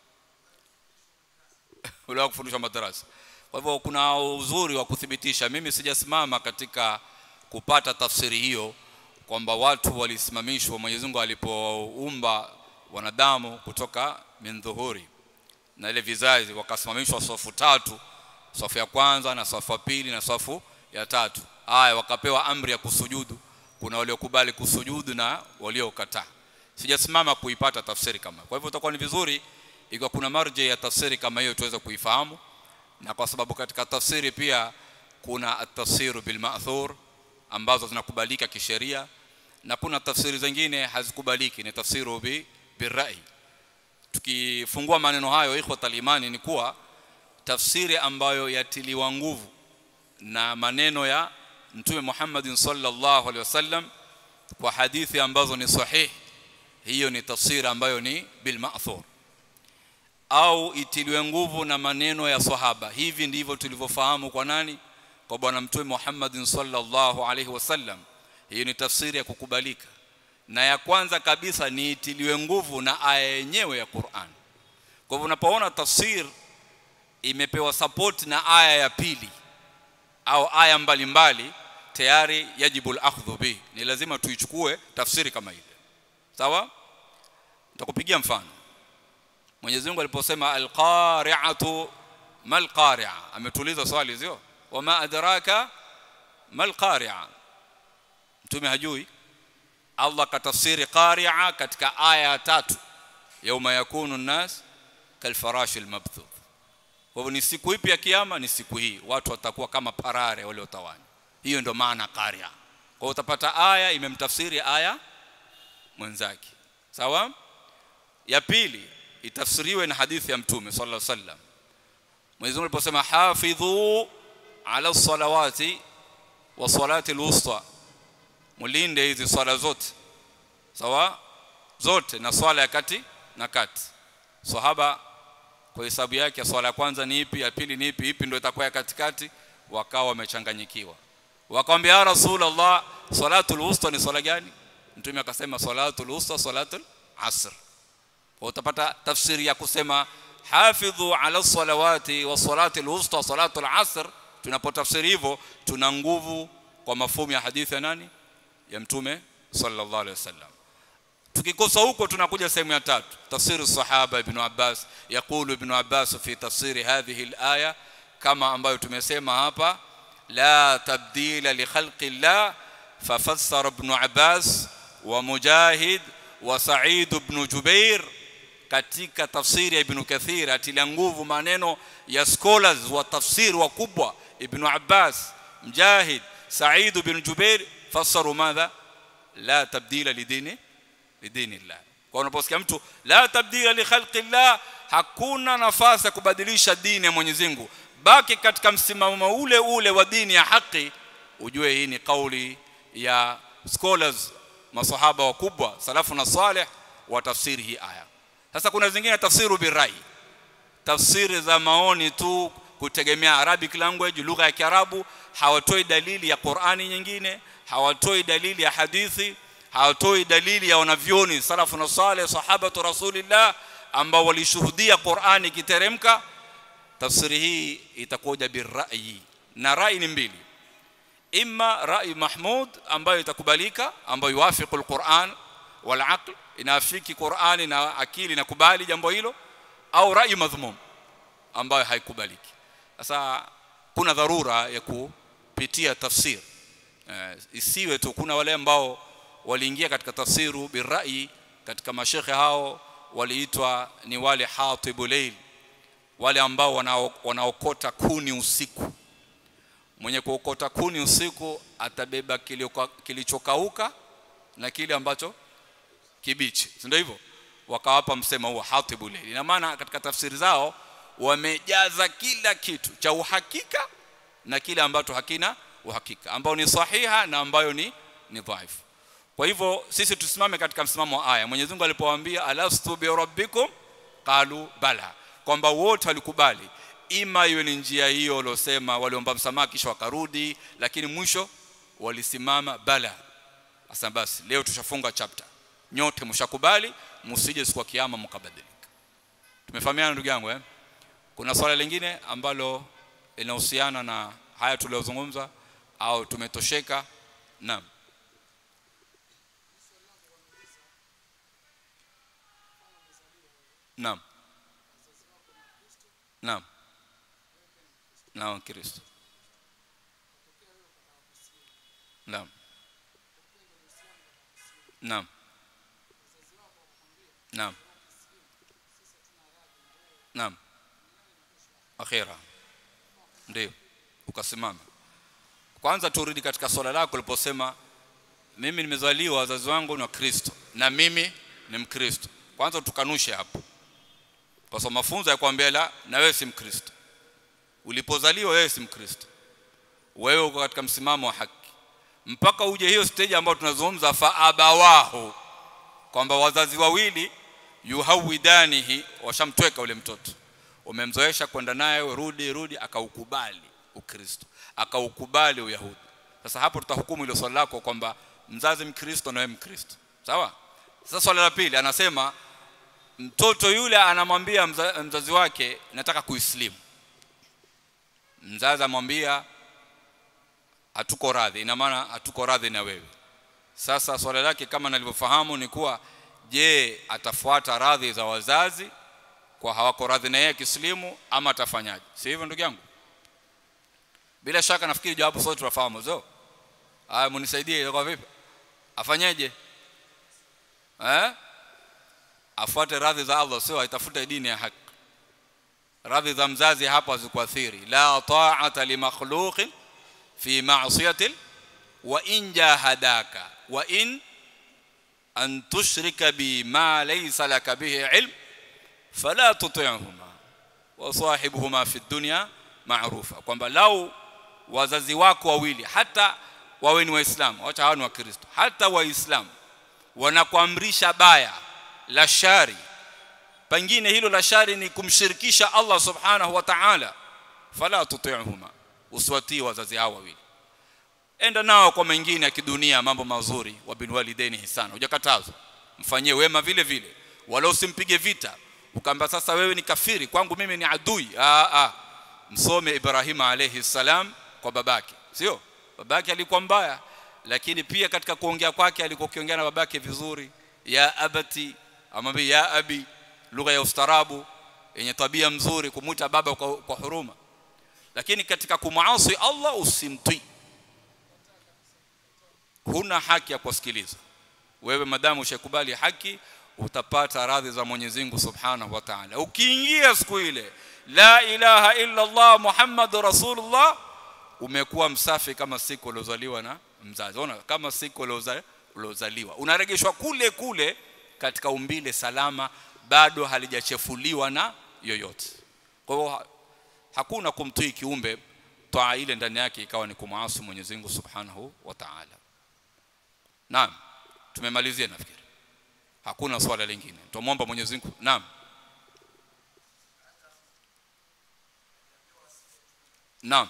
ule kufundisha madarasa kwa hivyo kuna uzuri wa kuthibitisha mimi sijasimama katika kupata tafsiri hiyo kwamba watu walisimamishwa Mwenyezi Mungu alipoumba wanadamu kutoka min dhuhuri na ile vizazi wakasimamishwa safu tatu safu ya kwanza na safu ya pili na safu ya tatu haya wakapewa amri ya kusujudu kuna waliokubali kusujudu na waliokataa sijasimama kuipata tafsiri kama kwa hivyo itakuwa ni vizuri ikiwa kuna marje ya tafsiri kama hiyo tuweze kuifahamu na kwa sababu katika tafsiri pia kuna at-tafsiru bil ma'thur ambazo zinakubalika kisheria na kuna tafsiri zingine hazikubaliki ni tafsiru bi birai tukifungua maneno hayo ikhwa talimani ni kuwa tafsiri ambayo yatiliwa nguvu na maneno ya mtume Muhammad sallallahu alaihi wasallam kwa hadithi ambazo ni sahihi hiyo ni tafsiri ambayo ni bil ma'thur au itiliwe nguvu na maneno ya sahaba hivi ndivyo tulivyofahamu kwa nani kwa bwana mtume Muhammad sallallahu alaihi wasallam hiyo ni tafsiri ya kukubalika na ya kwanza kabisa ni itiliwe nguvu na aya yenyewe ya Qur'an kwa hivyo unapoona tafsir imepewa support na aya ya pili au aya mbalimbali mbali, tayari yajibu al-akhdhu bi ni lazima tuichukue tafsiri kama ile sawa nitakupigia mfano Mwenyezi Mungu aliposema al-qari'atu mal qari'a ametuliza swali sio wama adraka mal qari'a mtume hajui Allah katafsiri qari'a katika aya tatu yauma yakunu an-nas kalfarash al-mabthuth kwa hivyo ni siku ipi ya kiyama ni siku hii watu watakuwa kama parare waliotawanywa hiyo ndio maana qaria kwa utapata aya imemtafsiri aya mwenzake sawa ya pili itafsiriwe na hadithi ya mtume sallallahu alaihi wasallam Mwenyezi Mungu aliposema hafidhu ala salawati wa salati alwusta mulinde hizi swala zote sawa zote na swala ya kati na kati sahaba kwa hesabu yake swala ya kwanza ni ipi ya pili ni ipi ipi ndio itakuwa ya katikati wakawa wamechanganyikiwa wakamwambia ya rasulullah salatul wusta ni swala gani mtume akasema salatul wusta salatul asr kwa utapata tafsiri ya kusema hafidhu ala salawati wa salati alwusta salatu alasr tunapotafsiri hivyo tuna nguvu kwa mafumu ya hadithi ya nani ya mtume sallallahu alaihi wasallam tukikosa huko tunakuja sehemu ya tatu tafsiri sahaba ibn Abbas yakulu ibn Abbas fi tafsiri hadhihi alaya kama ambayo tumesema hapa la tabdila li khalqi llah fafassara ibn Abbas wa Mujahid wa Sa'id ibn Jubair katika tafsiri ya Ibn Kathir atilia nguvu maneno ya scholars wa tafsiri wakubwa Ibn Abbas Mujahid Sa'id ibn Jubair fassaru madha la tabdila lidini lidini llah kwa unaposikia mtu la tabdila li khalqi llah hakuna nafasi ya kubadilisha dini ya Mwenyezi Mungu baki katika msimamo ule ule wa dini ya haki ujue hii ni kauli ya scholars masahaba wakubwa salafu na salih wa tafsiri hii aya sasa kuna zingine tafsiru birai tafsiri za maoni tu kutegemea arabic language lugha ya kiarabu hawatoi dalili ya qurani nyingine hawatoi dalili ya hadithi hawatoi dalili ya wanavyoni salafu na saleh sahabatu rasulillah ambao walishuhudia qurani ikiteremka tafsiri hii itakuja birrai na rai ni mbili imma rai mahmud ambayo itakubalika ambayo yuwafiqu alquran wal aql inaafiki qurani na akili na kubali jambo hilo au rai madhmum ambayo haikubaliki sasa kuna dharura ya kupitia tafsir uh, isiwe tu kuna wale ambao waliingia katika tafsiru birai katika mashekhe hao waliitwa ni wale hatibu layl wale ambao wanaokota kuni usiku mwenye kuokota kuni usiku atabeba kilichokauka na kile ambacho kibichi si ndio hivyo wakawapa msema huo hatibu layl ina maana katika tafsiri zao wamejaza kila kitu cha uhakika na kile ambacho hakina uhakika ambao ni sahiha na ambayo ni ni dhaifu kwa hivyo sisi tusimame katika msimamo wa aya Mwenyezi Mungu alipowaambia alastu bi rabbikum qalu bala kwamba wote walikubali ima iwe ni njia hiyo waliosema waliomba msamaha kisha wakarudi lakini mwisho walisimama bala sasa basi leo tushafunga chapter nyote mshakubali msije siku ya kiyama mkabadilika tumefahamiana ndugu yangu eh kuna swala lingine ambalo linahusiana na haya tuliyozungumza au tumetosheka naam naam naam naam kristo naam naam naam naam akhira ndio ukasimama kwanza turudi katika swala lako uliposema mimi nimezaliwa wazazi wangu ni wa Kristo na mimi ni Mkristo kwanza tukanushe hapo kwa sababu mafunzo ya kuambia la na wewe si Mkristo ulipozaliwa wewe si Mkristo wewe uko katika msimamo wa haki mpaka uje hiyo stage ambayo tunazungumza fa abawahu kwamba wazazi wawili yuhawidanihi washamtweka ule mtoto umemzoesha kwenda naye rudi rudi akaukubali ukristo akaukubali uyahudi sasa hapo tutahukumu ile swali lako kwamba mzazi mkristo na wewe mkristo sawa sasa swali la pili anasema mtoto yule anamwambia mza, mzazi wake nataka kuislimu mzazi amwambia hatuko radhi ina maana hatuko radhi na wewe sasa swali lake kama nalivyofahamu ni kuwa je atafuata radhi za wazazi kwa hawako radhi na yeye kislimu ama atafanyaje si hivyo ndugu yangu bila shaka nafikiri jawabu sote tunafahamu zo haya munisaidie kwa vipi afanyeje eh afuate radhi za Allah sio aitafute dini ya haki radhi za mzazi hapa hazikuathiri la ta'ata li makhluqin fi ma'siyati wa in jahadaka wa in an tushrika bi ma laysa laka bihi ilm fala tuti'huma wa sahibuhuma fi dunya ma'rufa kwamba lau wazazi wako wawili hata wawe ni waislamu acha hawa ni wakristo hata waislamu wanakuamrisha baya la shari pengine hilo la shari ni kumshirikisha Allah subhanahu wa ta'ala fala tuti'huma uswatii wazazi hao wawili enda nao kwa mengine ya kidunia mambo mazuri wa bin walidaini hisana hujakatazwa mfanyie wema vile vile wala usimpige vita ukaamba sasa wewe ni kafiri kwangu mimi ni adui ah ah msome Ibrahim alayhi salam kwa babake sio babake alikuwa mbaya lakini pia katika kuongea kwake alikuwa kiongea na babake vizuri ya abati amwambia ya abi lugha ya ustarabu yenye tabia mzuri kumuita baba kwa, kwa huruma lakini katika kumuasi Allah usimtii huna haki ya kusikiliza wewe madamu ushakubali haki utapata radhi za Mwenyezi Mungu Subhanahu wa Ta'ala ukiingia siku ile la ilaha illa Allah Muhammadur Rasulullah umekuwa msafi kama siku uliozaliwa na mzazi ona kama siku uliozaliwa unaregeshwa kule kule katika umbile salama bado halijachefuliwa na yoyote kwa hiyo hakuna kumtii kiumbe taa ile ndani yake ikawa ni kumwasi Mwenyezi Mungu Subhanahu wa Ta'ala naam tumemalizia nafikiri hakuna swala lingine tumomba Mwenyezi Mungu naam naam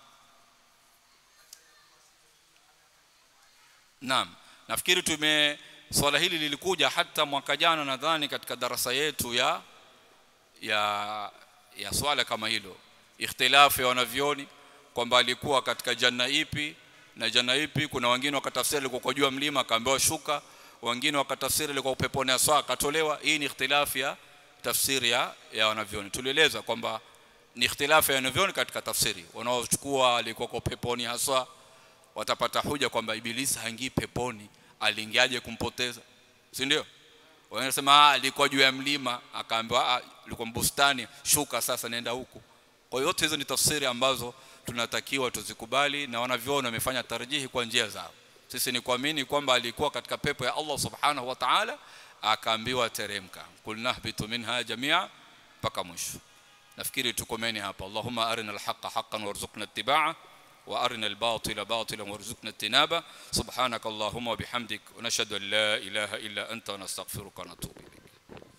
naam nafikiri tume swala hili lilikuja hata mwaka jana nadhani katika darasa yetu ya ya ya swala kama hilo ikhtilafu ya wanavyoni kwamba alikuwa katika janna ipi na janna ipi kuna wengine wakatafsiri alikuwa kwa juu ya mlima akaambiwa shuka wengine wakatafsiri alikuwa upeponi aswa akatolewa hii ni ikhtilafu ya tafsiri ya, ya wanavyoni tulieleza kwamba ni ikhtilafu ya wanavyoni katika tafsiri wanaochukua alikuwa kwa peponi haswa watapata hoja kwamba ibilisi haingii peponi aliingiaje kumpoteza si ndio wanasema alikuwa juu ya mlima akaambiwa alikuwa bustani shuka sasa nenda huku kwa hiyo yote hizo ni tafsiri ambazo tunatakiwa tuzikubali na wanavyona wamefanya tarjihi kwa njia zao sisi ni kuamini kwamba alikuwa katika pepo ya Allah subhanahu wa ta'ala akaambiwa teremka kulnahbitu minha jamia mpaka mwisho nafikiri tukomeni hapa Allahumma arina alhaqa haqqan warzuqna ittiba'a وارنا الباطل باطلا وارزقنا اجتنابه سبحانك اللهم وبحمدك ونشهد ان لا اله الا انت ونستغفرك ونتوب اليك